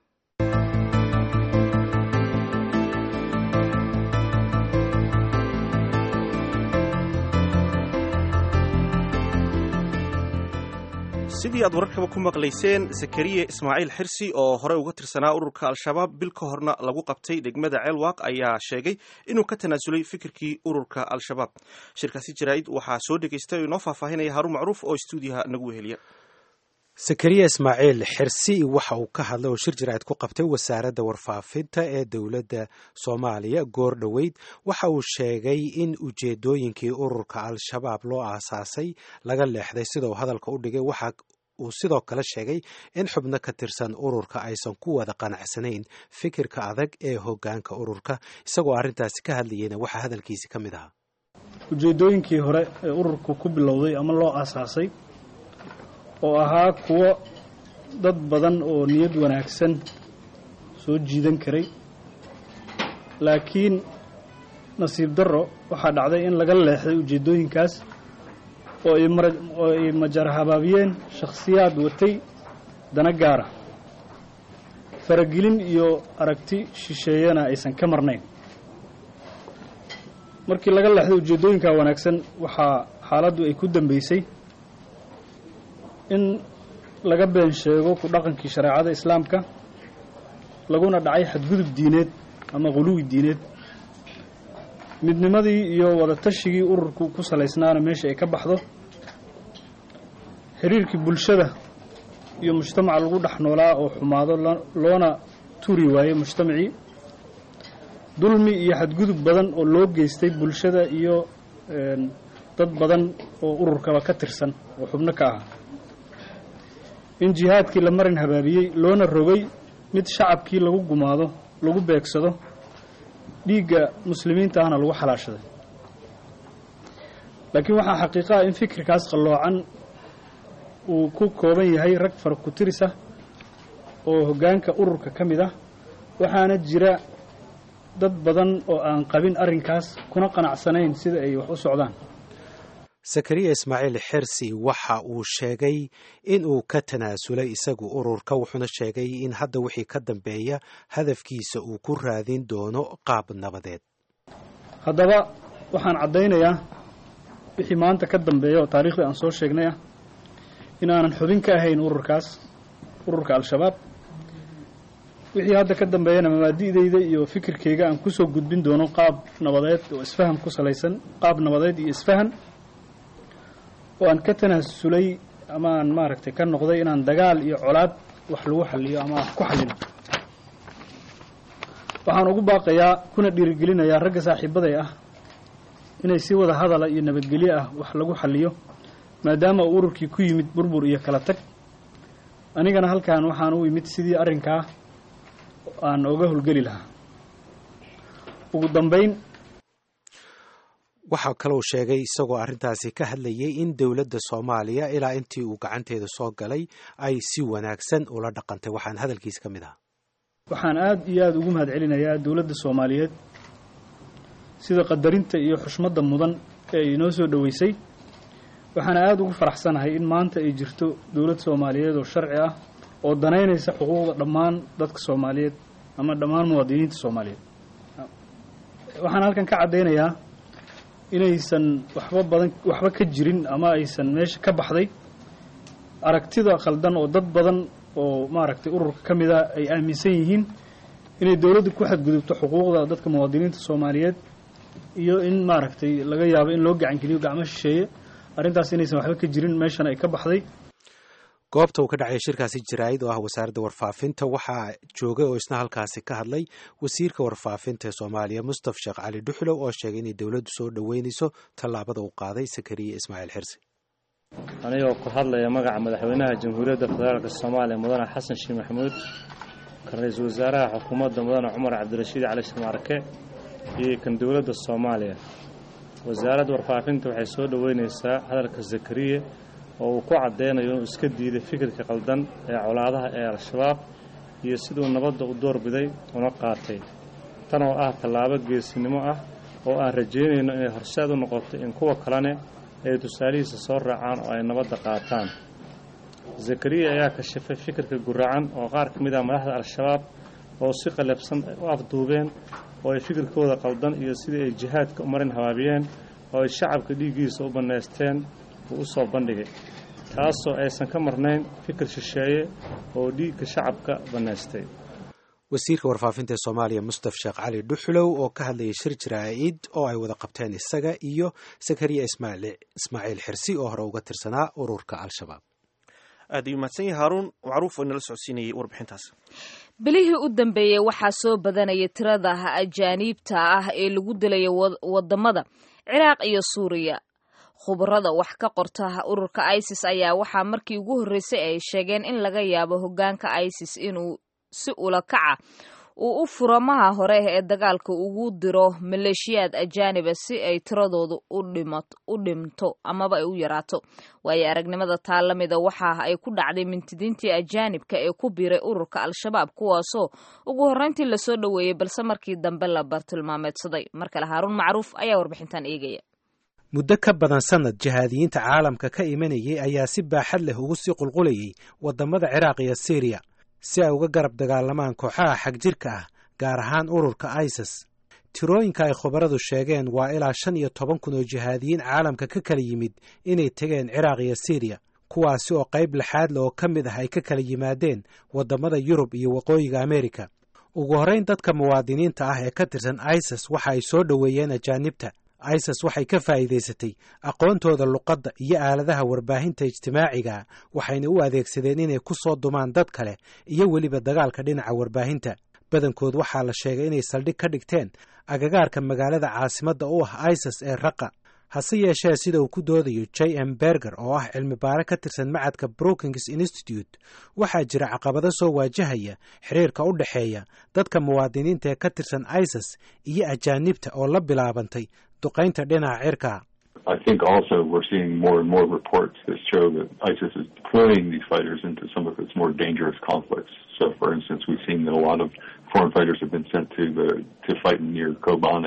sidii aad wararkaba ku maqlayseen zakariya ismaaciil xirsi oo horey uga tirsanaa ururka al-shabaab bil ka horna lagu qabtay degmada ceelwaaq ayaa sheegay inuu ka tanaasulay fikirkii ururka al-shabaab shirkaasi jaraa'id waxaa soo dhegaystay oo inoo faahfaahinaya haruun macruuf oo stuudiyaha nagu weheliya zakariya ismaaciil xirsi waxa uu ka hadlay oo shir jaraa'id ku qabtay wasaaradda warfaafinta ee dowladda soomaaliya goor dhoweyd waxa uu sheegay in ujeedooyinkii ururka al-shabaab loo aasaasay laga leexday sida uu hadalka u dhigay waxa uu sidoo kale sheegay in xubno ka tirsan ururka aysan ku wada qanacsanayn fikirka adag ee hoggaanka ururka isagoo arrintaasi ka hadlayeyna waxaa hadalkiisi ka mid ahaa ujeedooyinkii hore ee ururku ku bilowday ama loo aasaasay oo ahaa kuwo dad badan oo niyad wanaagsan soo jiidan karay laakiin nasiib darro waxaa dhacday in laga leexday ujeeddooyinkaas oo ay mara oo ay majara habaabiyeen shakhsiyaad watay dana gaara faragelin iyo aragti shisheeyana aysan ka marnayn markii laga leexday ujeeddooyinkaa wanaagsan waxaa xaaladdu ay ku dambaysay in laga been sheego ku dhaqankii shareecada islaamka laguna dhacay xadgudub diineed ama quluwi diineed midnimadii iyo wadatashyigii ururku ku salaysnaana meesha ay ka baxdo xiriirkii bulshada iyo mujtamaca lagu dhex noolaa oo xumaado loona turi waayo mujtamacii dulmi iyo xadgudub badan oo loo geystay bulshada iyo dad badan oo ururkaba ka tirsan oo xubno ka ah in jihaadkii la marin habaabiyey loona rogay mid shacabkii lagu gumaado lagu beegsado dhiigga muslimiinta ahna lagu xalaashaday laakiin waxaa xaqiiqa ah in fikirkaas qalloocan uu ku kooban yahay rag fara ku-tiris ah oo hoggaanka ururka ka mid ah waxaana jira dad badan oo aan qabin arrinkaas kuna qanacsanayn sida ay wax u socdaan zakariya ismaaciil xirsi waxa uu sheegay in uu ka tanaasulay isagu ururka wuxuuna sheegay in hadda wixii ka dambeeya hadafkiisa uu ku raadin doono qaab nabadeed haddaba waxaan caddaynayaa wixii maanta ka dambeeya oo taariikhdii aan soo sheegnay ah in aanan xubin ka ahayn ururkaas ururka al-shabaab wixii hadda ka dambeeyana mabaadi'dayda iyo fikirkayga aan kusoo gudbin doono qaab nabadeed oo isfaham ku salaysan qaab nabadeed iyo isfahan oo aan ka tanaasulay ama aan maaragtay ka noqday inaan dagaal iyo colaad wax lagu xaliyo ama wax ku xalino waxaan ugu baaqayaa kuna dhiirigelinayaa ragga saaxiibaday ah inay si wada hadala iyo nabadgelyo ah wax lagu xaliyo maadaama uu ururkii ku yimid burbur iyo kala tag anigana halkan waxaan u imid sidii arrinkaa aan oga howlgeli lahaa ugu dambayn waxaa kalou sheegay isagoo arrintaasi ka hadlayay in dowladda soomaaliya ilaa intii uu gacanteeda soo galay ay si wanaagsan ula dhaqantay waxaan hadalkiisa ka mid ahaa waxaan aada iyo aada ugu mahad celinayaa dowladda soomaaliyeed sida qadarinta iyo xushmadda mudan ee ay inoo soo dhoweysay waxaana aada ugu faraxsanahay in maanta ay jirto dowlad soomaaliyeed oo sharci ah oo danaynaysa xuquuqda dhammaan dadka soomaaliyeed ama dhammaan muwaadiniinta soomaaliyeed waxaan halkan ka caddaynayaa inaysan waxba badan waxba ka jirin ama aysan meesha ka baxday aragtida khaldan oo dad badan oo maaragtay ururka ka mid a ay aaminsan yihiin inay dowladda ku xadgudubto xuquuqda dadka muwaadiniinta soomaaliyeed iyo in maaragtay laga yaabo in loo gacankeliyo gacmo shisheeye arrintaas inaysan waxba ka jirin meeshana ay ka baxday goobta uu ka dhacay shirkaasi jaraa'id oo ah wasaaradda warfaafinta waxaa joogay oo isna halkaasi ka hadlay wasiirka warfaafinta ee soomaaliya mustaf sheekh cali dhuxlow oo sheegay inay dowladdu soo dhoweynayso tallaabada uu qaaday sakariye ismaaciil xirsi anigoo ku hadlaya magaca madaxweynaha jamhuuriyadda federaalka soomaaliya mudane xasan sheekh maxamuud kan ra-iisul wasaaraha xukuumadda mudane cumar cabdirashiid cali shamaarke iyo kan dowladda soomaaliya wasaaradda warfaafinta waxay soo dhoweynaysaa hadalka zakariye oo uu ku caddeynayo inuu iska diiday fikirka qaldan ee colaadaha ee al-shabaab iyo siduu nabadda u doorbiday una qaatay tan oo ah tallaabo geesinimo ah oo aan rajaynayno inay horseed u noqoto in kuwa kalene ay tusaalihiisa soo raacaan oo ay nabadda qaataan zakariya ayaa kashifay fikirka guracan oo qaar ka mid ah madaxda al-shabaab oo si qalabsan u afduubeen oo ay fikirkooda qaldan iyo sidii ay jihaadka u marin habaabiyeen oo ay shacabka dhiiggiisa u bannaysteen uu u soo bandhigay taasoo aysan ka marnayn fikir shisheeye oo dhiigga shacabka bannaystay wasiirka warfaafinta ee soomaaliya mustaf sheekh cali dhuxlow oo ka hadlayay shir jaraa'id oo ay wada qabteen isaga iyo sakariya ismaaciil xirsi oo hore uga tirsanaa ururka al-shabaab aad ayuu mahadsan yahay haaruun macruuf oo inala socodsiinayay warbixintaas bilihii u dambeeyey waxaa soo badanaya tirada ajaaniibta ah ee lagu dilaya wadamada ciraaq iyo suuriya khubarada wax ka qorta ururka isis ayaa waxaa markii ugu horreysay ay sheegeen in laga yaabo hoggaanka isis inuu si ula kaca uu u furamaha hore ee dagaalka ugu diro maleeshiyaad ajaaniba si ay tiradoodu u dhimto amaba ay u yaraato waayo aragnimada taa la mida waxa ay ku dhacday mintidiintii ajaanibka ee ku biiray ururka al-shabaab kuwaasoo ugu horreyntii lasoo dhoweeyey balse markii dambe la bartilmaameedsaday mar kale haaruun macruuf ayaa warbixintan eegaya muddo ka badan sannad jihaadiyiinta caalamka ka imanayay ayaa si baaxad leh ugu sii qulqulayay waddamada ciraaq iyo siiriya si ay uga garab dagaalamaan kooxaha xagjirka ah gaar ahaan ururka isis tirooyinka ay khubaradu sheegeen waa ilaa shan iyo toban kun oo jihaadiyiin caalamka ka kala yimid inay tegeen ciraaq iyo siiriya kuwaasi oo qayb lixaad le oo ka mid ah ay ka kala yimaadeen waddamada yurub iyo waqooyiga ameerika ugu horrayn dadka muwaadiniinta ah ee ka tirsan isis waxa ay soo dhoweeyeen ajaanibta isis waxay ka faa'iidaysatay aqoontooda luqadda iyo aaladaha warbaahinta ijtimaaciga waxayna u adeegsadeen inay ku soo dumaan dad kale iyo weliba dagaalka dhinaca warbaahinta badankood waxaa la sheegay inay saldhig ka dhigteen agagaarka magaalada caasimadda u ah isis ee raqa hase yeeshee sida uu ku doodayo j m berger oo ah cilmi baare ka tirsan macadka brookings institute waxaa jira caqabado soo waajahaya xiriirka u dhexeeya dadka muwaadiniinta ee ka tirsan isis iyo ajaanibta oo la bilaabantay duqaynta dhinaca cirka I think also we're seeing more and more reports that show that ISIS is deploying these fighters into some of its more dangerous conflicts. So, for instance, we've seen that a lot of foreign fighters have been sent to the to fight near Kobane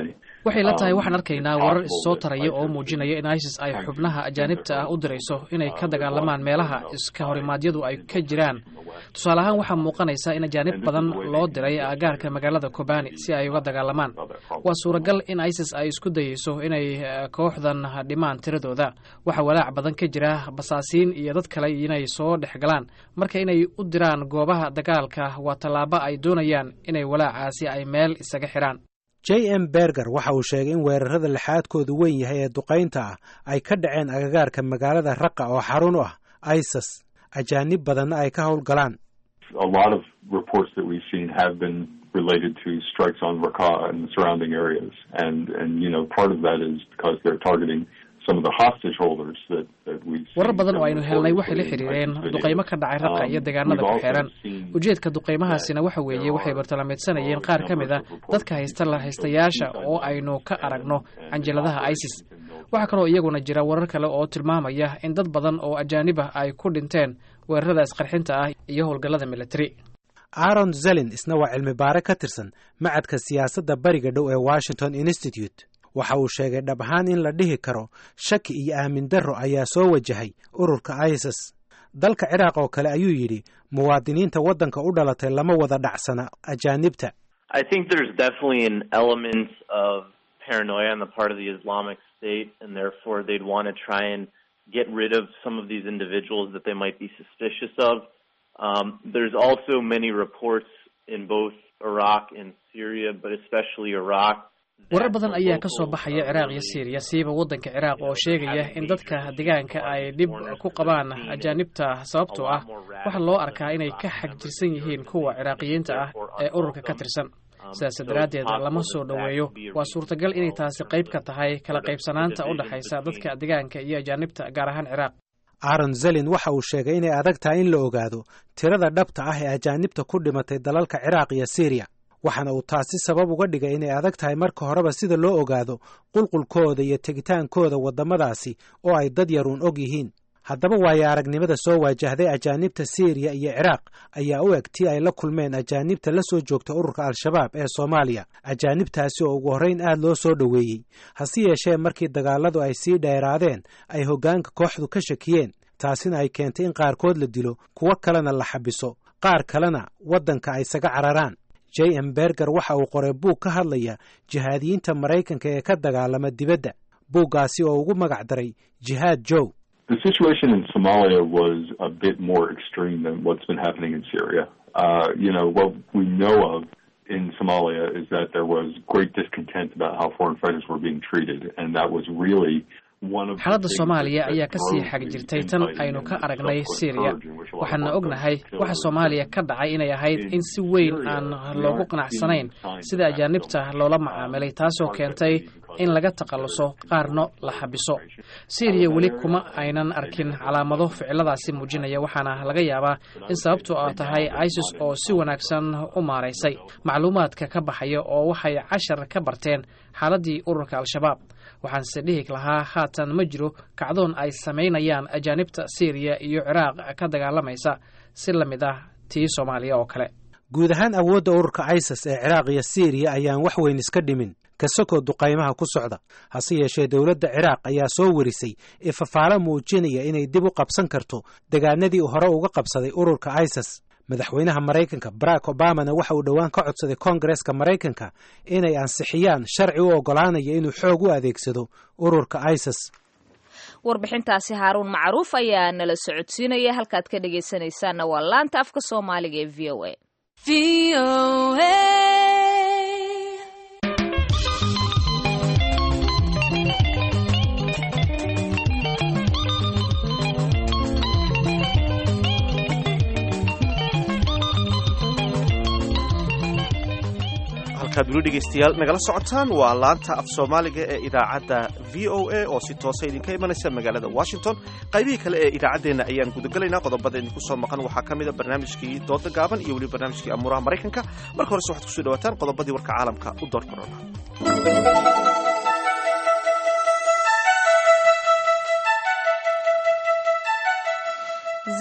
waxay la tahay waxaan arkaynaa warar issoo taraya oo muujinaya in isis ay xubnaha ajaanibta ah u dirayso inay ka dagaalamaan meelaha iska horimaadyadu ay ka jiraan tusaale ahaan waxaa muuqanaysa in ajaanib badan loo diray aagaarka magaalada kobani si ay uga dagaalamaan waa suuragal in isis ay isku dayeyso inay kooxdan dhimaan tiradooda waxaa walaac badan ka jira basaasiin iyo dad kale inay soo dhex galaan marka inay u diraan goobaha dagaalka waa tallaabo ay doonayaan inay walaacaasi ay meel isaga xidhaan j m berger waxa uu sheegay in weerarada lixaadkoodu weyn yahay ee duqaynta ah ay ka dhaceen agagaarka magaalada raqa oo xarun u ah isis ajaanib badanna ay ka howlgalaan a lot of reports that we've seen have been related to strikes on Raqqa and the surrounding areas. And, and, you know, part of that is because they're targeting some of the hostage holders that, that we've warar badan oo aynu helnay waxay la xiriireen duqaymo ka dhacay raqa iyo deegaanada ku xeeran ujeedka duqaymahaasina waxa weeye waxay bartilmaameedsanayeen qaar ka mid a dadka haysta la haystayaasha oo aynu ka aragno canjaladaha isis waxaa kaloo iyaguna jira warar kale oo tilmaamaya in dad badan oo ajaanib ah ay ku dhinteen weerarada isqarxinta ah iyo howlgallada militari aaron zelin isna waa cilmi baare ka tirsan macadka siyaasadda bariga dhow ee washington institute waxa uu sheegay dhab ahaan in la dhihi karo shaki iyo aamin darro ayaa soo wajahay ururka isis dalka ciraaq oo kale ayuu yidhi muwaadiniinta waddanka u dhalatay lama wada dhacsana ajaanibta paranoia on the part of the Islamic State, and therefore they'd want to try and get rid of some of these individuals that they might be suspicious of. Um, there's also many reports in both Iraq and Syria, but especially Iraq. warar badan ayaa ka soo baxaya ciraaq iyo syriya siiba waddanka ciraaq oo sheegaya in dadka deegaanka ay dhib ku qabaan ajaanibta sababtoo ah waxaa loo arkaa inay ka xagjirsan yihiin kuwa ciraaqiyiinta ah ee ururka ka tirsan sidaas daraaddeed lama soo dhoweeyo waa suurtagal inay taasi qayb ka tahay kala qaybsanaanta u dhexaysa dadka deegaanka iyo ajaanibta gaar ahaan ciraaq aaron zelin waxa uu sheegay inay adag tahay in la ogaado tirada dhabta ah ee ajaanibta ku dhimatay dalalka ciraaq iyo syriya waxaana uu taasi sabab uga dhigay inay adag tahay marka horeba sida loo ogaado qulqulkooda iyo tegitaankooda waddamadaasi oo ay dad yaruun og yihiin haddaba waayo aragnimada soo waajahday ajaanibta syriya iyo ciraaq ayaa u eg tii ay la kulmeen ajaanibta la soo joogta ururka al-shabaab ee soomaaliya ajaanibtaasi oo ugu horrayn aad loo soo dhoweeyey hase yeeshee markii dagaalladu ay sii dheeraadeen ay hoggaanka kooxdu ka shakiyeen taasina ay keentay in qaarkood la dilo kuwo kalena la xabiso qaar kalena waddanka ay isaga cararaan j m berger waxa uu qoray buug ka hadlaya jihaadiyiinta maraykanka ee ka dagaalama dibadda buuggaasi oo ugu magac daray jihaad jow The situation in Somalia was a bit more extreme than what's been happening in Syria. Uh, you know, what we know of in Somalia is that there was great discontent about how foreign fighters were being treated, and that was really xaaladda soomaaliya ayaa ka sii xag jirtay tan aynu ka aragnay syriya waxaana ognahay waxa soomaaliya ka dhacay inay ahayd in si weyn aan loogu qanacsanayn sida ajaanibta loola macaamilay taasoo keentay in laga takhalluso qaarno la xabiso syriya weli kuma aynan arkin calaamado ficiladaasi muujinaya waxaana laga yaabaa in sababtu a tahay isis oo si wanaagsan u maaraysay macluumaadka ka baxaya oo waxay cashar ka barteen xaaladdii ururka al-shabaab waxaanse dhihi lahaa haatan ma jiro kacdoon ay samaynayaan ajaanibta syriya iyo ciraaq ka dagaalamaysa si la mid ah tii soomaaliya oo kale guud ahaan awoodda ururka isis ee ciraaq iyo syriya ayaan wax weyn iska dhimin kasakoo duqaymaha ku socda hase yeeshee dowladda ciraaq ayaa soo warisay ifafaalo muujinaya inay dib u qabsan karto degaanadii hore uga qabsaday ururka isis madaxweynaha maraykanka barack obamana waxa uu dhowaan ka codsaday koongareska maraykanka inay ansixiyaan sharci u oggolaanaya inuu xoog u adeegsado ururka isis warbixintaasi haaruun macruuf ayaa nala socodsiinaya halkaad ka dhegaysanaysaanna waa laanta afka soomaaliga ee v o a halkaad weli dhegaystayaal nagala socotaan waa laanta af soomaaliga ee idaacadda v o a oo si toosa idinka imanaysa magaalada washington qaybihii kale ee idaacaddeenna ayaan gudagelaynaa qodobada idinku soo maqan waxaa ka mida barnaamijkii dooda gaaban iyo weliba barnaamijkii amuuraha maraykanka marka horese waxaad kusoo dhawaataan qodobadii warka caalamka u door korona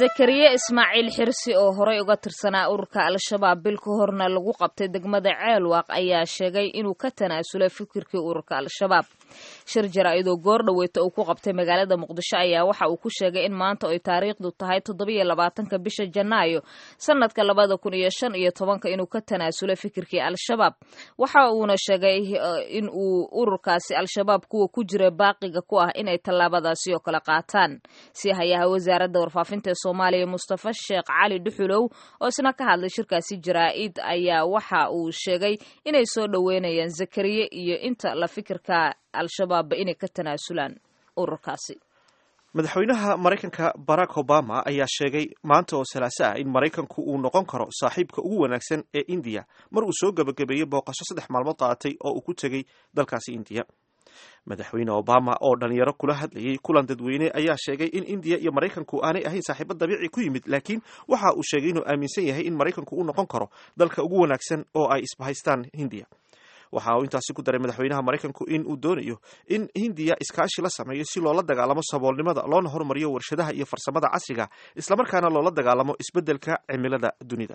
zakariya ismaaciil xirsi oo horey uga tirsanaa ururka al-shabaab bil ka horna lagu qabtay degmada ceelwaaq ayaa sheegay inuu ka tanaasulay fikirkii ururka al-shabaab shir jaraa'idoo goor dhaweyta uu ku qabtay magaalada muqdisho ayaa waxa uu ku sheegay in maanta ay taariikhdu tahay toddobiyo labaatanka bisha janaayo sanadka labada kun iyo shan iyo tobanka inuu ka tanaasulay fikirkii al-shabaab waxa uuna sheegay in uu ururkaasi al-shabaab kuwa ku jira baaqiga ku ah inay tallaabadaasi oo kale qaataan si hayaha wasaaradda warfaafinta soomaaliya mustafa sheekh cali dhuxulow oo isna ka hadlay shirkaasi jaraa-id ayaa waxa uu sheegay inay soo dhoweynayaan zakariye iyo inta la fikirka al-shabaabba inay ka tanaasulaan ururkaasi madaxweynaha maraykanka barack obama ayaa sheegay maanta oo salaaso ah in maraykanku uu noqon karo saaxiibka ugu wanaagsan ee indiya mar uu soo gebagabeeyey booqasho saddex maalmood qaadatay oo uu ku tegey dalkaasi indiya madaxweyne obama oo dhalinyaro kula hadlayay kulan dadweyne ayaa sheegay in indiya iyo maraykanku aanay ahayn saaxiibo dabiici ku yimid laakiin waxa uu sheegay inuu aaminsan yahay in maraykanku uu noqon karo dalka ugu wanaagsan oo ay isbahaystaan hindiya waxa uu intaasi ku daray madaxweynaha maraykanku in uu doonayo in hindiya iskaashi la sameeyo si loola dagaalamo saboolnimada loona horumariyo warshadaha iyo farsamada casriga islamarkaana loola dagaalamo isbeddelka cimilada dunida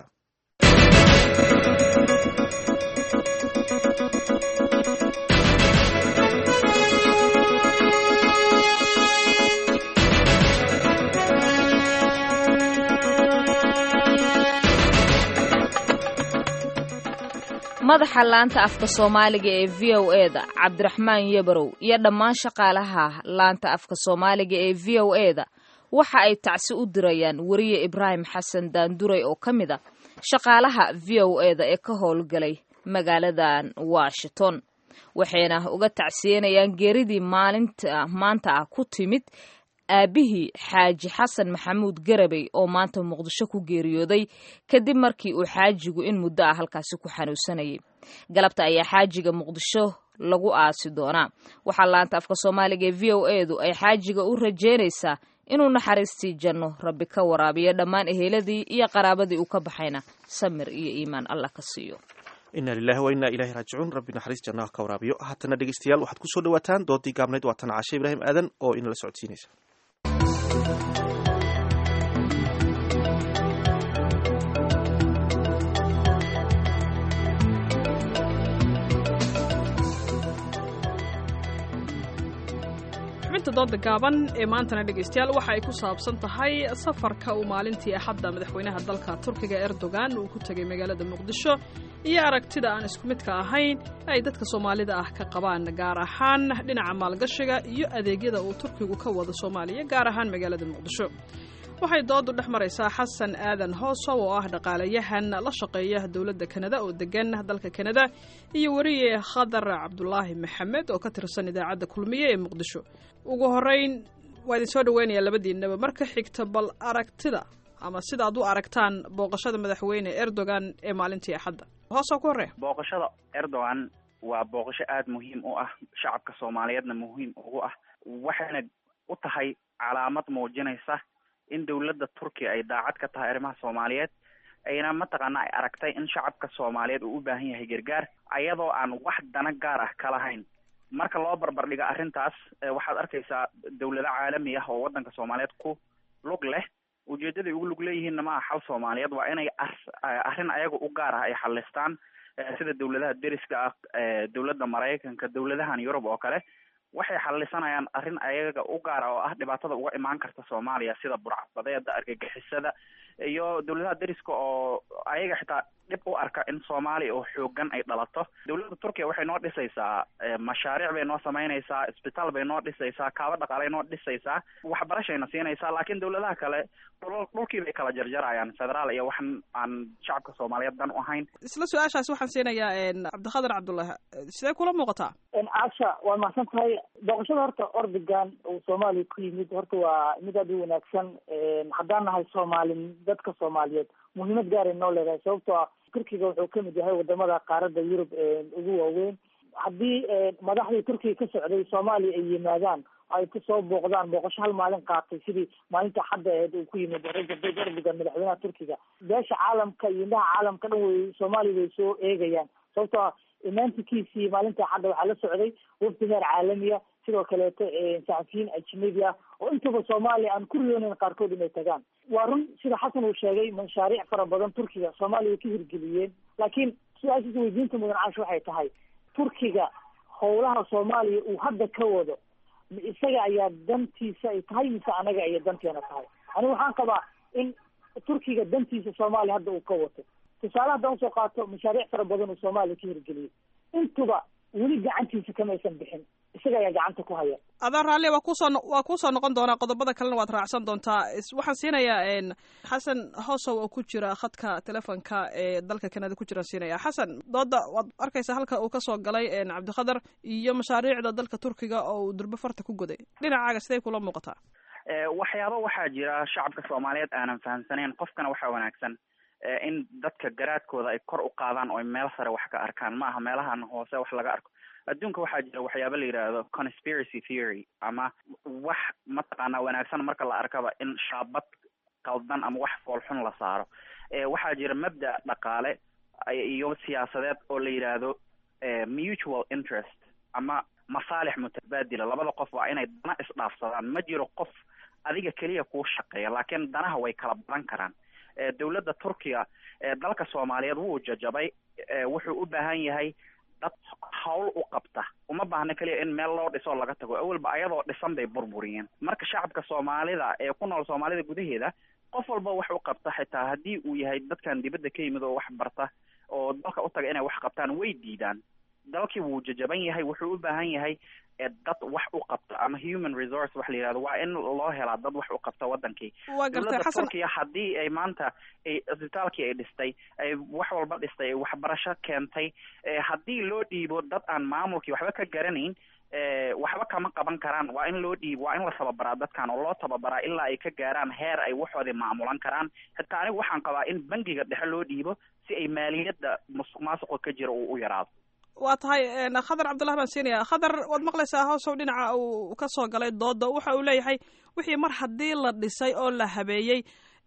madaxa laanta afka soomaaliga ee v o e da cabdiraxmaan yebarow iyo dhammaan shaqaalaha laanta afka soomaaliga ee v o e da waxa ay tacsi u dirayaan weriye ibraahim xasan daanduray oo ka mid a shaqaalaha v o e da ee ka howlgalay magaaladan washington waxayna uga tacsiyenayaan geeridii maalinta maanta ah ku timid aabihii xaaji xasan maxamuud garabey oo maanta muqdisho ku geeriyooday kadib markii uu xaajigu in muddo ah halkaasi ku xanuunsanayay galabta ayaa xaajiga muqdisho lagu aasi doonaa waxaa laanta afka soomaaliga ee v o e du ay xaajiga u rajeynaysaa inuu naxariistii janno rabbi ka waraabiyo dhammaan eheladii iyo qaraabadii uu ka baxayna samir iyo iimaan allah ka siiyo ina lilahi wa inaa ilahi raajicuun rabbi naxariis jannaha ka waraabiyo haatana dhegeystayaal waxaad kusoo dhawaataan doodii gaabnayd waatan caashe ibraahim aadan oo inala socodsiinaysa xubinta dooda gaaban ee maantana dhegaystayaal waxa ay ku saabsan tahay safarka uu maalintii axadda madaxweynaha dalka turkiga erdogan uu ku tegay magaalada muqdisho iyo aragtida aan isku midka ahayn ay dadka soomaalida ah ka qabaan gaar ahaan dhinaca maalgashiga iyo adeegyada uu turkigu ka wado soomaaliya gaar ahaan magaalada muqdisho waxay doodu dhex maraysaa xasan aadan hoosow oo ah dhaqaalayahan la shaqeeya dowladda kanada oo degan dalka kanada iyo weriye khadar cabdulaahi maxamed oo ka tirsan idaacadda kulmiye ee muqdisho ugu horeyn waa idin soo dhaweynaya labadiinaba marka xigta bal aragtida ama sidaad u aragtaan booqashada madaxweyne erdogan ee maalintii axadda hoosoo ku horreya booqashada erdogan waa booqasho aada muhiim u ah shacabka soomaaliyeedna muhiim ugu ah waxayna u tahay calaamad muujinaysa in dowladda turkiya ay daacad ka tahay arrimaha soomaaliyeed ayna mataqaana ay aragtay in shacabka soomaaliyeed uu u baahan yahay gargaar ayadoo aan wax dana gaar ah ka lahayn marka loo barbar dhigo arrintaas waxaad arkaysaa dowlado caalami ah oo waddanka soomaaliyeed ku lug leh ujeedaday ugu lug leeyihiinna ma aha xal soomaaliyeed waa inay arrin ayaga u gaar ah ay xalistaan sida dowladaha deriska ah dowladda maraykanka dowladahan yurub oo kale waxay xalisanayaan arrin ayaga u gaara oo ah dhibaatada uga imaan karta soomaaliya sida burcadbadeeda argagixisada iyo dowladaha deriska oo ayaga xitaa dhib u arka in soomaaliya oo xoogan ay dhalato dowladda turkiya waxay noo dhisaysaa mashaariic bay noo samaynaysaa isbitaal bay noo dhisaysaa kaaba dhaqaalay noo dhisaysaa waxbarashayna siinaysaa laakiin dowladaha kale dhul dhulkii bay kala jarjarayaan federaal iyo waxan aan shacabka soomaaliyeed dan u ahayn isla su-aashaas waxaan siinayaa cabdikhadir cabdullahi sidee kula muuqataa caasha waa mahadsan tahay booqashada horta ordogan uu soomaaliya ku yimid horta waa mid aada u wanaagsan haddaan nahay soomaali dadka soomaaliyeed muhiimad gaaray noo leedahay sababtoo ah turkiga wuxuu kamid yahay wadamada qaaradda yurub ugu waaweyn haddii madaxdii turkiga ka socday soomaaliya ay yimaadaan ay kusoo booqdaan booqasho hal maalin qaatay sidii maalinta xadda aheed uu ku yimid rajab tayyip erdogan madaxweynaha turkiga beesha caalamka iyo indhaha caalamka dhan way soomaaliya way soo eegayaan sababtoo ah imaantikiisii maalinta xadda waxaa la socday wafdi meer caalamiya sidoo kaleeto saxafiyiin ajnabi ah oo intaba soomaaliya aan ku riyoonayn qaarkood inay tagaan waa run sida xasan uu sheegay mashaariic fara badan turkiga soomaaliya ka hirgeliyeen laakiin su-aashiisa weydiinta mudan caash waxay tahay turkiga howlaha soomaaliya uu hadda ka wado ma isaga ayaa dantiisa ay tahay mise anaga ayay danteena tahay anigu waxaan qabaa in turkiga dantiisa soomaaliya hadda uu ka wato tusaale haddaan usoo qaato mashaariic fara badan uu soomaaliya ka hirgeliyey intuba weli gacantiisa kamaysan bixin isaga ayaa gacanta ku haya adaa raalle waa kusoo waa kuusoo noqon doonaa qodobada kalena waad raacsan doontaa waxaan siinayaa xasan hoosow oo ku jira khadka telefonka ee dalka kanada ku jiraan siinaya xasan dooda waad arkaysaa halka uu kasoo galay cabdikhadar iyo mashaariicda dalka turkiga oo uu durbo farta ku goday dhinacaaga siday kula muuqataa waxyaaba waxaa jira shacabka soomaaliyeed aanan fahamsanayn qofkana waxaa wanaagsan in dadka garaadkooda ay kor u qaadaan oo ay meel sare wax ka arkaan ma aha meelahan hoose wax laga arko adduunka waxaa jira waxyaaba la yidhaahdo conspiracy theory ama wax mataqaanaa wanaagsan marka la arkaba in shaabad qaldan ama wax foolxun la saaro waxaa jira mabda dhaqaale iyo siyaasadeed oo la yidhaahdo mutual interest ama masaalix mutabaadila labada qof waa inay dana isdhaafsadaan ma jiro qof adiga keliya kuu shaqeeya laakiin danaha way kala badan karaan dowladda turkiga dalka soomaaliyeed wuu jajabay wuxuu u baahan yahay dad hawl u qabta uma baahna keliya in meel loo dhiso laga tago awalba ayadoo dhisan bay burburiyeen marka shacabka soomaalida ee ku nool soomaalida gudaheeda qof walba wax u qabta xitaa haddii uu yahay dadkan dibadda ka yimid oo wax barta oo dalka u taga inay wax qabtaan way diidaan dalkii wuu jajaban yahay wuxuu u baahan yahay dad wax u qabta ama human resource wax la yihahdo waa in loo helaa dad wax u qabta wadankii dowladda turkiya haddii ay maanta ay isbitaalkii ay dhistay ay wax walba dhistay ay waxbarasho keentay haddii loo dhiibo dad aan maamulkii waxba ka garanayn waxba kama qaban karaan waa in loo dhiibo waa in la tababaraa dadkan oo loo tababaraa ilaa ay ka gaaraan heer ay waxoodii maamulan karaan xitaa anigu waxaan qabaa in bangiga dhexe loo dhiibo si ay maaliyadda musuq maasuqa ka jira uu u yaraado waa tahay khadar cabdullahi baan siinaya khadar waad maqlaysaa hoosow dhinaca uu ka soo galay dooda waxa uu leeyahay wixii mar haddii la dhisay oo la habeeyey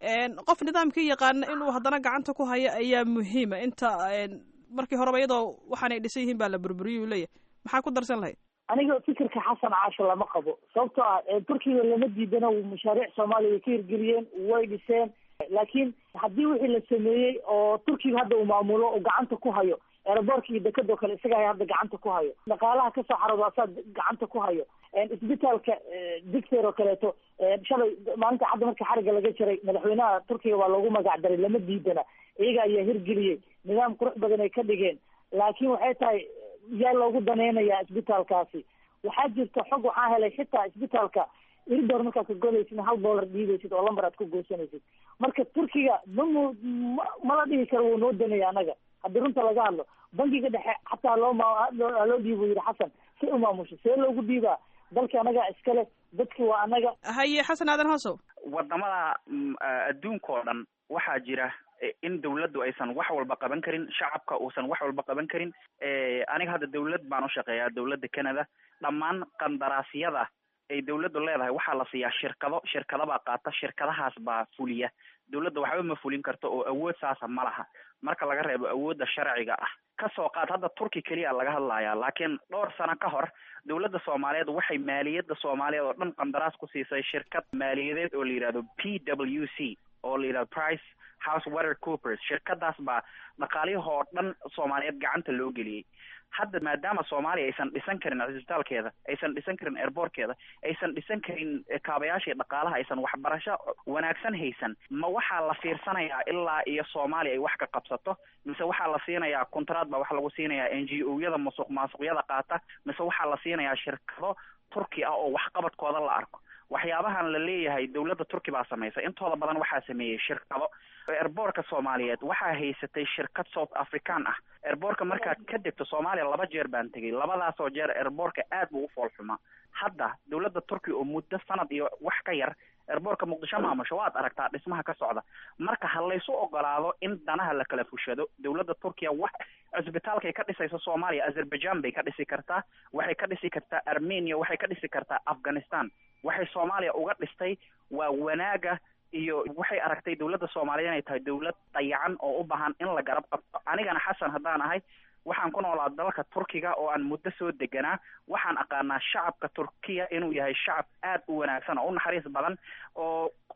qof nidaamkii yaqaana inuu haddana gacanta ku hayo ayaa muhiima inta markii horeba iyadoo waxaanay dhisan yihiin baa la burburiyay uu leeyahay maxaa ku darsan lahayd aniga fikirka xasan caasho lama qabo sababtoo ah turkiga lama diidana mashaariic soomaaliya way ka hirgeliyeen way dhiseen laakiin haddii wixii la sameeyey oo turkiga hadda uu maamulo oo gacanta ku hayo eeraboorka iyo dekadoo kale isaga hadda gacanta ku hayo dhaqaalaha kasoo xaroodo asaa gacanta ku hayo isbitaalka dictor oo kaleeto shalay maalinta cadda marka xariga laga jaray madaxweynaha turkiga waa loogu magac daray lama diidana iyaga ayaa hirgeliyey nidaam qurux badan ay ka dhigeen laakiin waxay tahay yaa loogu daneynayaa isbitaalkaasi waxaa jirta xog waxaa helay xitaa isbitaalka iridor markaad ka golaysid hal dollar dhiibaysid oo lambar aad ku goosanaysid marka turkiga mamu mala dhihi karo wuu noo danaya anaga haddii runta laga hadlo bankiga dhexe xataa loo loo dhiibo yidhi xasan si u maamusho see loogu dhiibaa dalka anaga iskale dadki waa anaga haye xasan aadan hoosow wadamada adduunka oo dhan waxaa jira in dawladdu aysan wax walba qaban karin shacabka uusan wax walba qaban karin aniga hadda dawlad baan u shaqeeyaa dawladda canada dhammaan qandaraasyada ay dawladdu leedahay waxaa la siiyaa shirkado shirkada baa qaata shirkadahaas baa fuliya dawladda waxba ma fulin karto oo awood saasa ma laha marka laga reebo awoodda sharciga ah kasoo qaad hadda turki keliya laga hadlayaa laakiin dhowr sano ka hor dawladda soomaaliyeed waxay maaliyadda soomaaliyeed oo dhan qandaraas ku siisay shirkad maaliyadeed oo la yidhahdo p w c oo la yidhahdo price house water coopers shirkadaas baa dhaqaaliyahoo dhan soomaaliyeed gacanta loo geliyey hadda maadaama soomaaliya aysan dhisan karin cisbitaalkeeda aysan dhisan karin airbortkeeda aysan dhisan karin kaabayaashii dhaqaalaha aysan waxbarasho wanaagsan haysan ma waxaa la fiirsanayaa ilaa iyo soomaaliya ay wax ka qabsato mise waxaa la siinayaa contrat baa waxa lagu siinayaa n g o yada musuq maasuqyada qaata mise waxaa la siinayaa shirkado turki ah oo waxqabadkooda la arko waxyaabahan la leeyahay dawladda turki baa samaysay intooda badan waxaa sameeyey shirkado erboorka soomaaliyeed waxaa haysatay shirkad south african ah erboorka markaad ka degto soomaaliya laba jeer baan tegey labadaasoo jeer erboorka aad buu u foolxumaa hadda dawladda turkiya oo muddo sanad iyo wax ka yar erboorka muqdisho maamusho waad aragtaa dhismaha ka socda marka ha laysu ogolaado in danaha la kala fushado dawladda turkiya wax cisbitaalkay ka dhisayso soomaaliya azerbaijan bay ka dhisi kartaa waxay ka dhisi kartaa armenia waxay ka dhisi kartaa afghanistan waxay soomaaliya uga dhistay waa wanaaga iyo waxay aragtay dawladda soomaaliya inay tahay dawlad dayacan oo u baahan in la garab qabto anigana xasan haddaan ahay waxaan ku noolaa dalka turkiga oo aan muddo soo deganaa waxaan aqaanaa shacabka turkiya inuu yahay shacab aad u wanaagsan oo u naxariis badan oo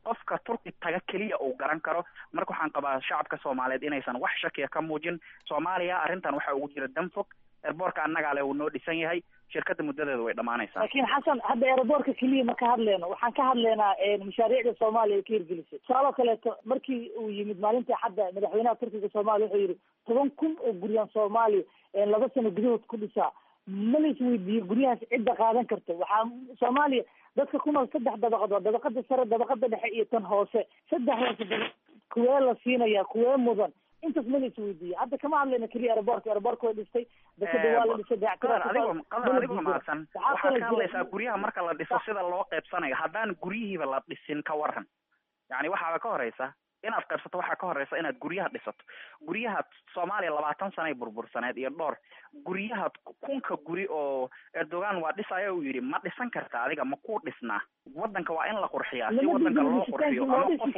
qofka turki taga keliya uu garan karo marka waxaan qabaa shacabka soomaaliyeed inaysan wax shakiya ka muujin soomaaliya arrintan waxa ugu jira danfog erboorka annagaa le uu noo dhisan yahay shirkadda muddadeeda way dhammaanaysaa laakiin xasan hadda eeraboorka keliya ma ka hadleyno waxaan ka hadleynaa mashaariicda soomaaliya ay ka hirgelisay tusaaloo kaleeto markii uu yimid maalintii xadda madaxweynaha turkiga soomaaliya wuxuu yidhi toban kun oo guryan soomaaliya laba sano gudahood ku dhisaa ma la isweydiiyo guryahaas cidda qaadan karta waxaa soomaaliya dadka ku nool saddex dabaqad waa dabaqada sare dabaqada dhexe iyo tan hoose saddexdaas daba kuwee la siinaya kuwee mudan intaas ma la isweydiiyo hadda kama hadlayna keliya aeroboorka aeroboorka way dhistay dekada waa la dhisay adigoo qadar adigoo mahadsan waxaad ka hadlaysaa guryaha marka la dhiso sida loo qaybsanayo haddaan guryihiiba la dhisin ka waran yani waxaaba ka horeysa inaad qaybsato waxaa ka horeysa inaad guryaha dhisato guryaha soomaaliya labaatan sanay burbursaneed iyo dhowr guryaha kunka guri oo erdogan waa dhisaya uu yidhi ma dhisan karta adiga ma ku dhisnaa wadanka waa in la qurxiyaa si wadanka loo qurxiyo ama qof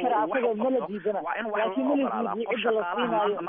waa in wax loo ogolaadaa qof shaqaalaha maanta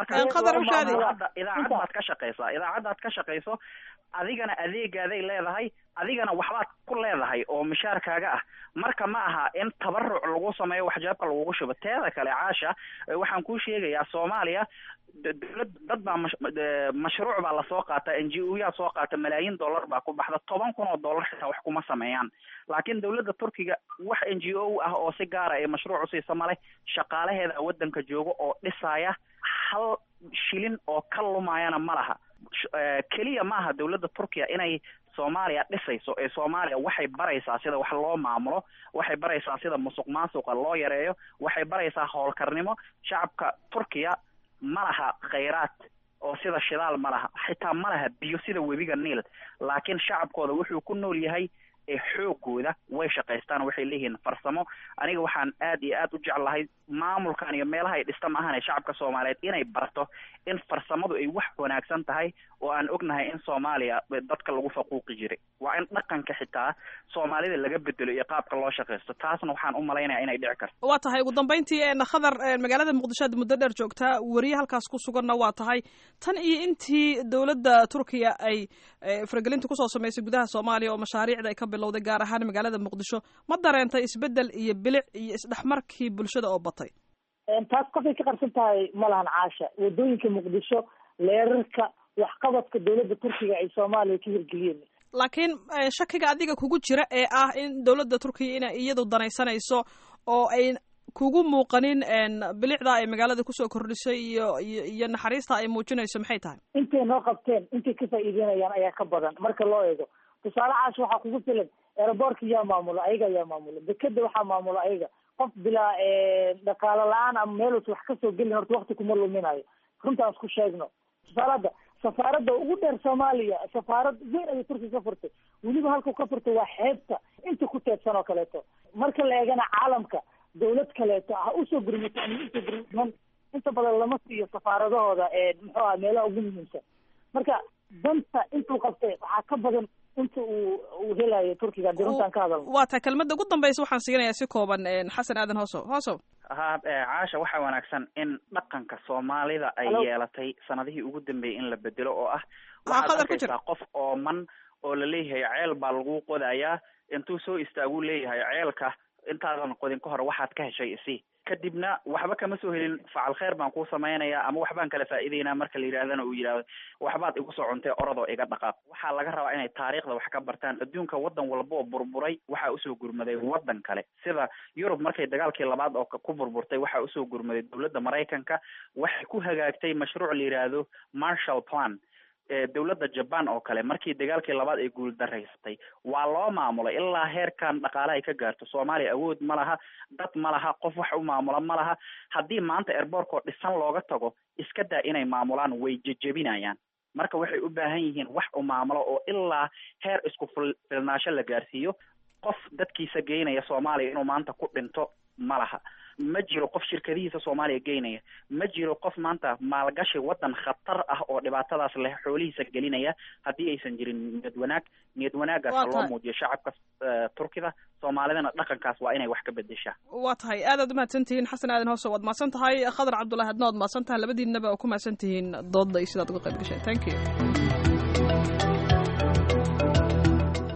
marka idaacad baad ka shaqeysaa idaacaddaad ka shaqeyso adigana adeegaaday leedahay adigana waxbaad ku leedahay oo mishaarkaaga ah marka ma aha in tabaruc lagu sameeyo waxjaabka lagugu shubo teeda kale caasha waxaan kuu sheegayaa soomaaliya dowlad dad baa mashruuc baa lasoo qaata n g o yaa soo qaata malaayiin dollar baa ku baxda toban kun oo dollar xitaa wax kuma sameeyaan laakiin dowladda turkiga wax n g o ah oo si gaara ay mashruuc usiisa male shaqaalaheeda wadanka jooga oo dhisaya hal shilin oo ka lumayana ma laha keliya maaha dowladda turkiya inay soomaaliya dhisayso ee soomaaliya waxay baraysaa sida wax loo maamulo waxay baraysaa sida musuq maasuqa loo yareeyo waxay baraysaa howlkarnimo shacabka turkiya ma laha khayraad oo sida shidaal ma laha xitaa ma laha biyo sida webiga niil laakiin shacabkooda wuxuu ku nool yahay ee xoogooda way shaqaystaan waxay leeyihiin farsamo aniga waxaan aad iyo aad u jeclahay maamulkan iyo meelaha ay dhista maahane shacabka soomaaliyeed inay barto in farsamadu ay wax wanaagsan tahay oo aan ognahay in soomaaliya dadka lagu faquuqi jiray waa in dhaqanka xitaa soomaalida laga bedelo iyo qaabka loo shaqaysto taasna waxaan u malaynaya inay dhici karto waa tahay ugu dambeyntii khadar magaalada muqdisho aad muddo dheer joogtaa weriye halkaas ku suganna waa tahay tan iyo intii dowladda turkiya ay faragelinta kusoo samaysay gudaha soomaaliya oo mashaariicda ay ka bilowday gaar ahaan magaalada muqdisho ma dareentay isbedel iyo bilic iyo isdhexmarkii bulshada oo batay taas qofay ka qarsan tahay ma lahan caasha wadooyinka muqdisho leerarka waxqabadka dowladda turkiga ay soomaaliya ka hirgeliyeen laakiin shakiga adiga kugu jira ee ah in dowladda turkiya inay iyadu danaysanayso oo ay kugu muuqanin bilicda ay magaalada kusoo kordhisay iyo iyo iyo naxariista ay muujinayso maxay tahay intay noo qabteen intay ka faa'iideynayaan ayaa ka badan marka loo eego tusaale caasha waxaa kugu filan aeroboortka yaa maamula ayaga ayaa maamula dekeda waxaa maamula ayaga qof bilaa dhaqaalo la-aan ama meelus wax kasoo gelin horta wakti kuma luminayo runtaan isku sheegno tusaale hadda safaaradda ugu dheer soomaaliya safaarad weyn ayay turkiga ka furtay weliba halkuu ka furtay waa xeebta inta ku teedsan oo kaleeto marka la eegana caalamka dawlad kaleeto ha usoo gurmato ama usoo gurman inta badan lama siiyo safaaradahooda muxuu aha meelaha ugu muhiimsan marka danta intuu qabtay waxaa ka badan inta uu uu helayo turkiga hadii runtaan ka hadalno waa tahay kelmadda ugu dambaysa waxaan siinayaa si kooban xasan aadan hoosow hoosow ha caasha waxaa wanaagsan in dhaqanka soomaalida ay yeelatay sanadihii ugu dambeeyey in la bedelo oo ah waxaad arkaysaa qof ooman oo laleeyahay ceel baa lagu qodayaa intuu soo istaaguu leeyahay ceelka intaadan qodin ka hor waxaad ka heshay isi kadibna waxba kama soo helin facal kheer baan kuu samaynayaa ama waxbaan kala faa'iideynaa marka la yidhahdana uu yidhahdo waxbaad igu soo cuntay orodoo iga dhaqaaq waxaa laga rabaa inay taariikhda wax ka bartaan adduunka waddan walba oo burburay waxaa usoo gurmaday waddan kale sida yurub markay dagaalkii labaad oo ku burburtay waxaa usoo gurmaday dowladda maraykanka waxay ku hagaagtay mashruuc la yidhaahdo marshall plan dowladda jaban oo kale markii dagaalkii labaad ay guuldaraysatay waa loo maamulay ilaa heerkan dhaqaale ay ka gaarto soomaaliya awood ma laha dad ma laha qof wax u maamula ma laha haddii maanta airbortkoo dhisan looga tago iska daa inay maamulaan way jejebinayaan marka waxay u baahan yihiin wax u maamulo oo ilaa heer isku filnaasho la gaarsiiyo qof dadkiisa geynaya soomaaliya inuu maanta ku dhinto ma laha ma jiro qof shirkadihiisa soomaaliya geynaya ma jiro qof maanta maalgashi waddan khatar ah oo dhibaatadaas leh xoolihiisa gelinaya haddii aysan jirin niyad wanaag niyad wanaagaas ha loo muujiyo shacabka turkida soomaalidana dhaqankaas waa inay wax ka bedeshaa waa tahay aad aad umahadsan tihiin xasan aadan hoose waad mahadsan tahay khadar cabdullahi adna waad mahadsan tahay labadiinaba oo ku mahadsan tihiin doodda iyo sidaad uga qayb gasheen thank you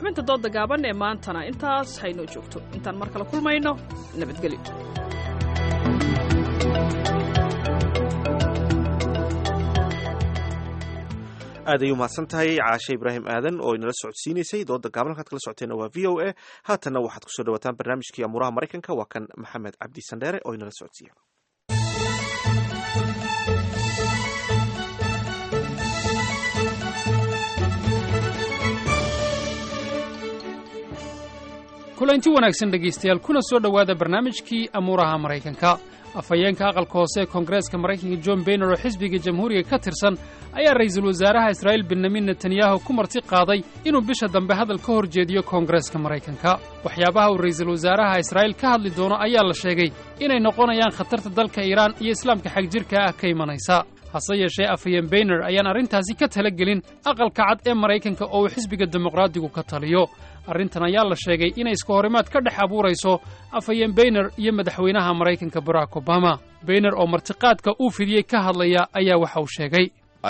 xubinta dooda gaaban ee maantana intaas haynoo joogto intaan mar kale kulmayno nabadgelyo aad ay umahadsan tahay caashe ibraahim aadan oo inala socodsiinaysay dooda gaaban halkaad kala socoteena waa v o a haatanna waxaad kusoo dhawataan barnaamijkii amuuraha maraykanka waa kan maxamed cabdi sandheere oo inala socodsiiya kulanti wanaagsan dhegaystayaal kuna soo dhowaada barnaamijkii amuuraha maraykanka afhayeenka aqalka hoose ee koongareeska maraykanka john bayner oo xisbiga jamhuuriga ka tirsan ayaa ra'iisul wasaaraha israa'iil benyamin netanyahu ku marti qaaday inuu bisha dambe hadal ka hor jeediyo koongareeska maraykanka waxyaabaha uu ra'iisul wasaaraha israa'iil ka hadli doono ayaa la sheegay inay noqonayaan khatarta dalka iiraan iyo islaamka xagjirka ah ka imanaysa hase yeeshee afhayeen bayner ayaan arrintaasi ka talagelin aqalka cad ee maraykanka oo uu xisbiga dimuqraadigu ka taliyo arrintan ayaa la sheegay inay iska horimaad ka dhex abuurayso afhayeen bayner iyo madaxweynaha maraykanka barack obama bayner oo martiqaadka uu fidiyey ka hadlaya ayaa waxa uu sheegay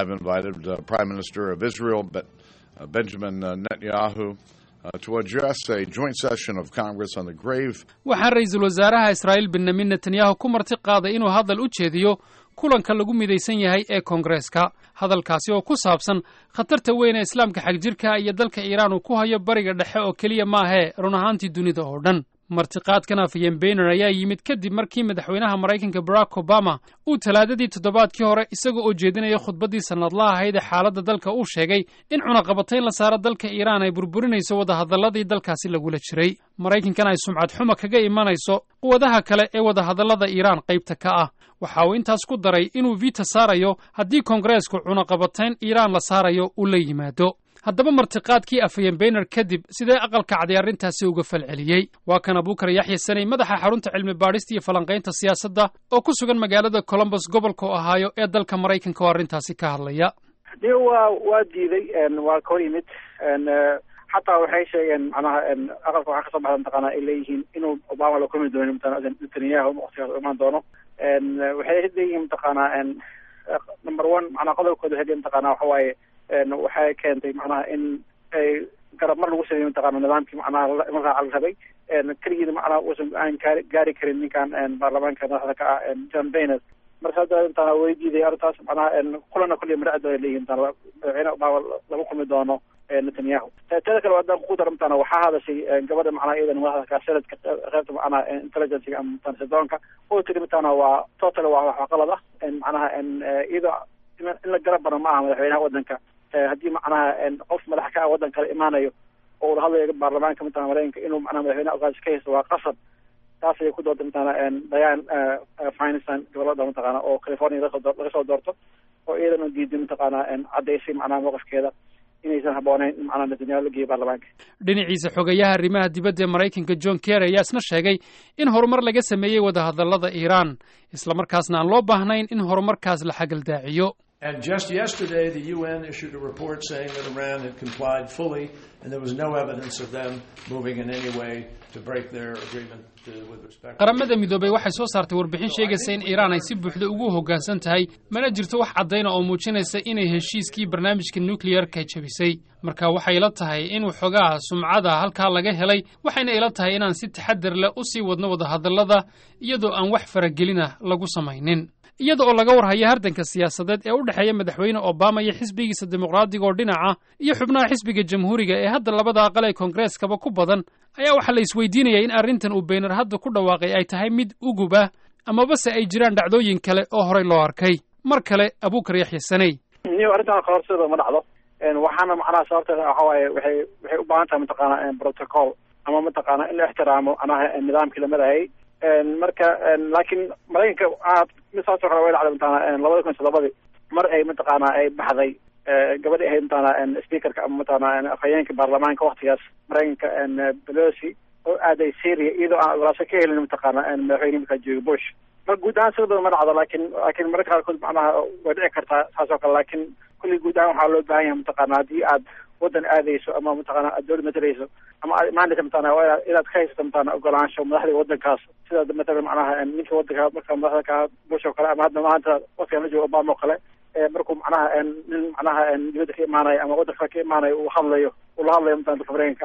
waxaan ra'iisul wasaaraha israa'iil benyamin netanyahu ku marti qaaday inuu hadal u jeediyo kulanka lagu midaysan yahay ee koongareeska hadalkaasi oo ku saabsan khatarta weyn ee islaamka xagjirka iyo dalka iiraan uu ku hayo bariga dhexe oo keliya maahee run ahaantii dunida oo dhan martiqaadkan afhayeen bayner ayaa yimid kadib markii madaxweynaha maraykanka barack obama uu talaadadii toddobaadkii hore isaga oo jeedinaya khudbaddii sannadlaha ahayd ee xaaladda dalka uu sheegay in cunaqabatayn la saaro dalka iiraan ay burburinayso wadahadalladii dalkaasi lagula jiray maraykankan ay sumcad xuma kaga imanayso quwadaha kale ee wadahadallada iiraan qaybta ka ah waxa uu intaas ku daray inuu vita saarayo haddii koongareesku cunaqabatayn iiraan la saarayo uu la yimaado haddaba martiqaadkii afhayeen bayner kadib sidee aqalka caday arrintaasi uga falceliyey waa kan abuukar yaxya saney madaxa xarunta cilmi baadhista iyo falanqaynta siyaasadda oo ku sugan magaalada colombos gobolka ohaayo ee dalka maraykanka oo arrintaasi ka hadlaya de waa waa diiday waa ka hor yimid xataa waxay sheegeen macnaha aqalka waxaa kasoo baxda mataqaana ay leeyihiin inuu obama la kulmi doono netanyahu waqtigaas u imaan doono waxay leeyihiin mataqaanaa number one macnaha qodobkooda waxay leeyihin mataqaana waxa waaye waxay keentay macnaha in ay garab mar lagu sameeyo mataqaana nidaamkii macnaha markaa la rabay keligiina macnaha uusan aan gaari gaari karin ninkan baarlamaanka madaxda ka ah john bayner marka hadda intaana way diiday arrintaas macnaha kulana kulliya madhacda ay leeyihin intaan madaxweyne obama lagu kulmi doono netanyahu teeda kale haddaan ku daro mataqaana waxaa hadashay gabadha macnaha iyadana madaxda ka senadka qaybta macnaha intelligencega ama mataqana sidoonka oo tiri mataqaana waa total waa wax qalad ah macnaha iyadoo in la garab baro ma aha madaxweynaha waddanka haddii macnaha qof madax ka ah waddan kale imaanayo oo ula hadlayo baarlamaanka mataqana maraykanka inuu macnaha madaxweynaha ogaas ka haysto waa qasab taas ayay ku doortay mataqana diane finestan gobolada mataqaana oo california laga soo doorto oo iyadana diiday mataqaana caddaysay macnaha mowqifkeeda inaysan habbooneyn in macnaha netanyahu la geeyo baarlamaanka dhinaciisa xogayaha arrimaha dibadda ee maraykanka john kerry ayaa isna sheegay in horumar laga sameeyey wadahadallada iiraan islamarkaasna aan loo baahnayn in horumarkaas la xagaldaaciyo And just yesterday, the UN issued a report saying that Iran had complied fully, and there was no evidence of them moving in any way to break their agreement to, with respect. qaramada midoobay waxay soo saartay warbixin sheegaysa in iiraan ay si buuxda ugu hoggaansan tahay mana jirto wax caddayna oo muujinaysa inay heshiiskii barnaamijka nukliyarka jabisay marka waxay ila tahay in waxoogaa sumcada halkaa laga helay waxayna ila tahay inaan si taxadar leh u sii wadno wadahadallada iyadoo aan wax faragelina lagu samaynin iyada oo laga warhayo hardanka siyaasadeed ee u dhexeeya madaxweyne obama iyo xisbigiisa dimuqraadiga oo dhinaca iyo xubnaha xisbiga jamhuuriga ee hadda labada aqal ee koongareskaba ku badan ayaa waxaa la isweydiinaya in arrintan uu beyner hadda ku dhawaaqay ay tahay mid ugub ah amabase ay jiraan dhacdooyin kale oo horey loo arkay mar kale abuukar yaxya saney niyo arrintan kahorseeda ma dhacdo waxaana macnaha sababteeda waxa waaye waxay waxay u baahan tahay mataqaana protocol ama mataqaana in la ixtiraamo macnaha nidaamkii la marayay marka laakiin maraykanka aad mid saasoo kale way dhacday mataqaana labada kun iyo toddobadii mar ay mataqaana ay baxday gabadhi ahayd mataqaana speakerka ama mataqaana afhayeenka baarlamaanka waktigaas maraykanka pelosi oo aaday syria iyadoo aan ogolaasho ka helin mataqaana madaxweyne markaa jooga bush mar guud ahaan sidoo badan ma dhacdo laakiin laakiin mararka qaarkood macnaha way dhici kartaa saas oo kale laakiin kulli guud ahaan waxaa loo baahan yahay mataqaana haddii aad waddan aadayso ama mataqaana aad dowlad matarayso ama aad imaanaysa mataqaana waa inaad inaad ka haysato mataqaana ogolaansho madaxda waddankaas sida matalan macnaha ninka waddanka marka madaxda ka bush oo kale ama hadda maanta waqtigan la joogo obama oo kale markuu macnaha nin macnaha dibadda ka imaanayo ama waddanka ka imaanayo uu hadlayo uu la hadlayo mataqana dalka maraykanka ah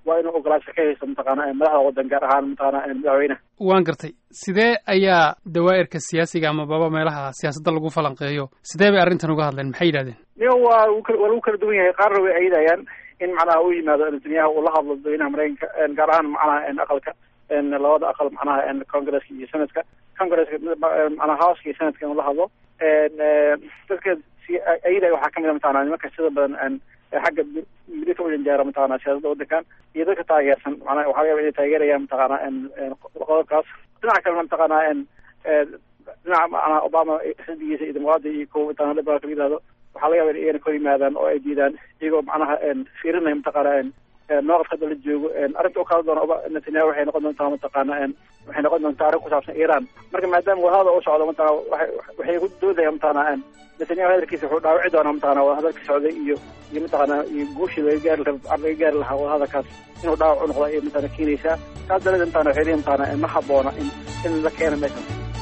waa inuu ogolaasho ka haysto mataqaana madaxda waddan gaar ahaan mataqaana madaxweynaha waan gartay sidee ayaa dawaa'irka siyaasiga ama baba meelaha siyaasadda lagu falanqeeyo sidee bay arrintan uga hadleen maxay yidhahdeen niyo waa waa lagu kala duwan yahay qaarna way ayidayaan in macnaha uu yimaado netanyahu uu la hadlo dadweynaha maraykanka gaar ahaan macnaha aqalka labada aqal macnaha congresska iyo senatka congresska macnaha houseka iyo senatka inuu la hadlo dadka ayidaya waxaa kamid a mataqana nimanka sida badan xagga midita u janjaara mataqana siyaasadda waddankan iyo dadka taageersan macnaha waxaa laga yaba inay taageerayaan mataqana qodobkaas dhinaca kalena mataqana dhinaca macnaha obama xisbigiisa iyo dimuqraadiya iyo kuwa mataqana liberalka la yihahdo waxaa laga yaba in iyagana ka hor yimaadaan oo ay diidaan iyagoo macnaha fiirinaya mataqana mowqifka hadda la joogo arrinta u kala doona netanyahu waxay noqon doontaa mataqaana waxay noqon doontaa arrin ku saabsan iran marka maadaama wadahada u socdo mataqana waxay ku doodaya mataqana netanyahu hadalkiisa wuxuu dhaawici doonaa mataqana wadahadalka socday iyo iyo mataqana iyo guushii laga gaari laga gaari lahaa wadahadalkaas inuu dhaawac u noqdo ayay mataqana keenaysaa taas daradeed mataqana waxay leeyihin mataqana ma habboona in in la keena meeshan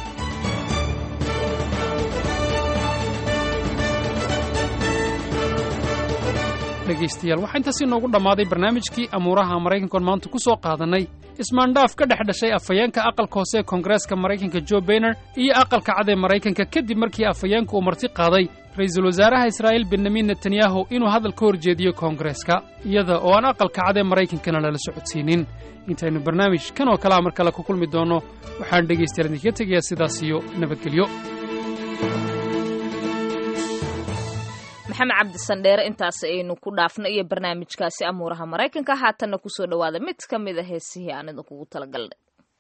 dhegaystayaal waxaa intaasi noogu dhammaaday barnaamijkii amuuraha maraykankoon maanta ku soo qaadannay ismaandhaaf ka dhex dhashay afhayeenka aqalka hoose ee koongareeska maraykanka jo bayner iyo aqalka cad ee maraykanka kadib markii afhayeenka uu marti qaaday ra'iisul wasaaraha israa'iil benyamin netanyahu inuu hadal ka horjeediyo koongareeska iyada oo aan aqalka cad ee maraykankana lala socodsiinin intaynu barnaamij kan oo kalea mar kale ku kulmi doonno waxaan dhegaystayaal idinkaga tegayaa sidaas iyo nabadgelyo maxamed cabdi sandheere intaas aynu ku dhaafno iyo barnaamijkaasi amuuraha maraykanka haatanna kusoo dhowaada mid ka mid a heesihii aan idinkugu talagalnay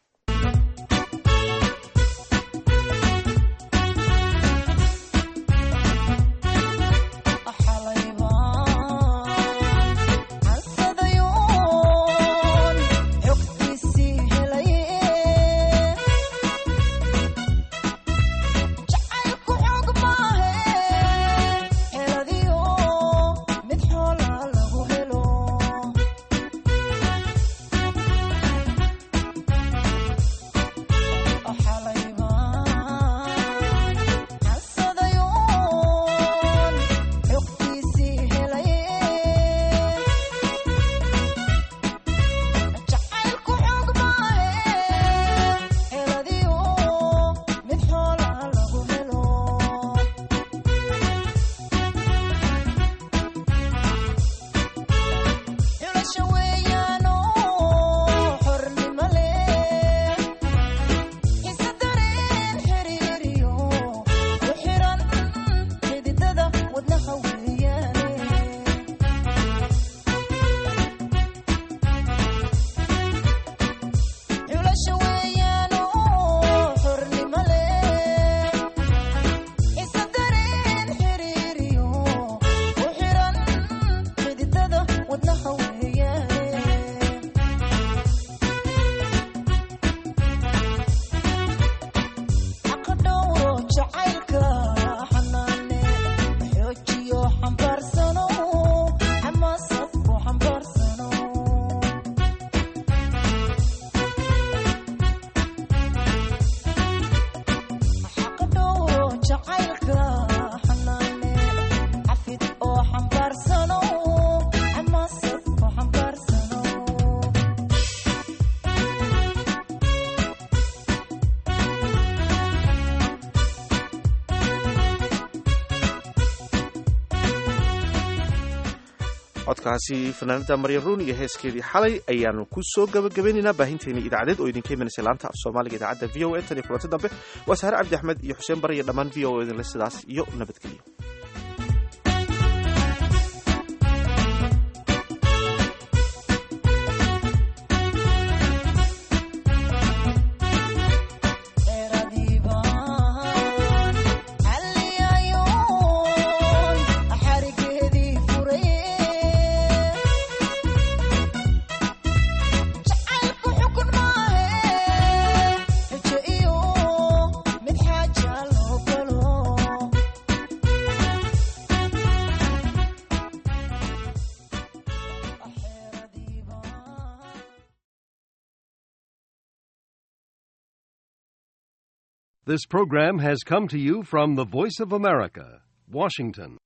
codkaasi fanaanada maryan ruun iyo heeskeedii xalay ayaanu ku soo gabagabaynaynaa baahinteeni idaacadeed oo idinka imanaysa laanta af soomaaliga idaacadda v o a tan iyo kulanti dambe waa saare cabdi axmed iyo xuseen bare iyo dhammaan v o a idinle sidaas iyo nabadgelyo This program has come to you from the Voice of America, Washington.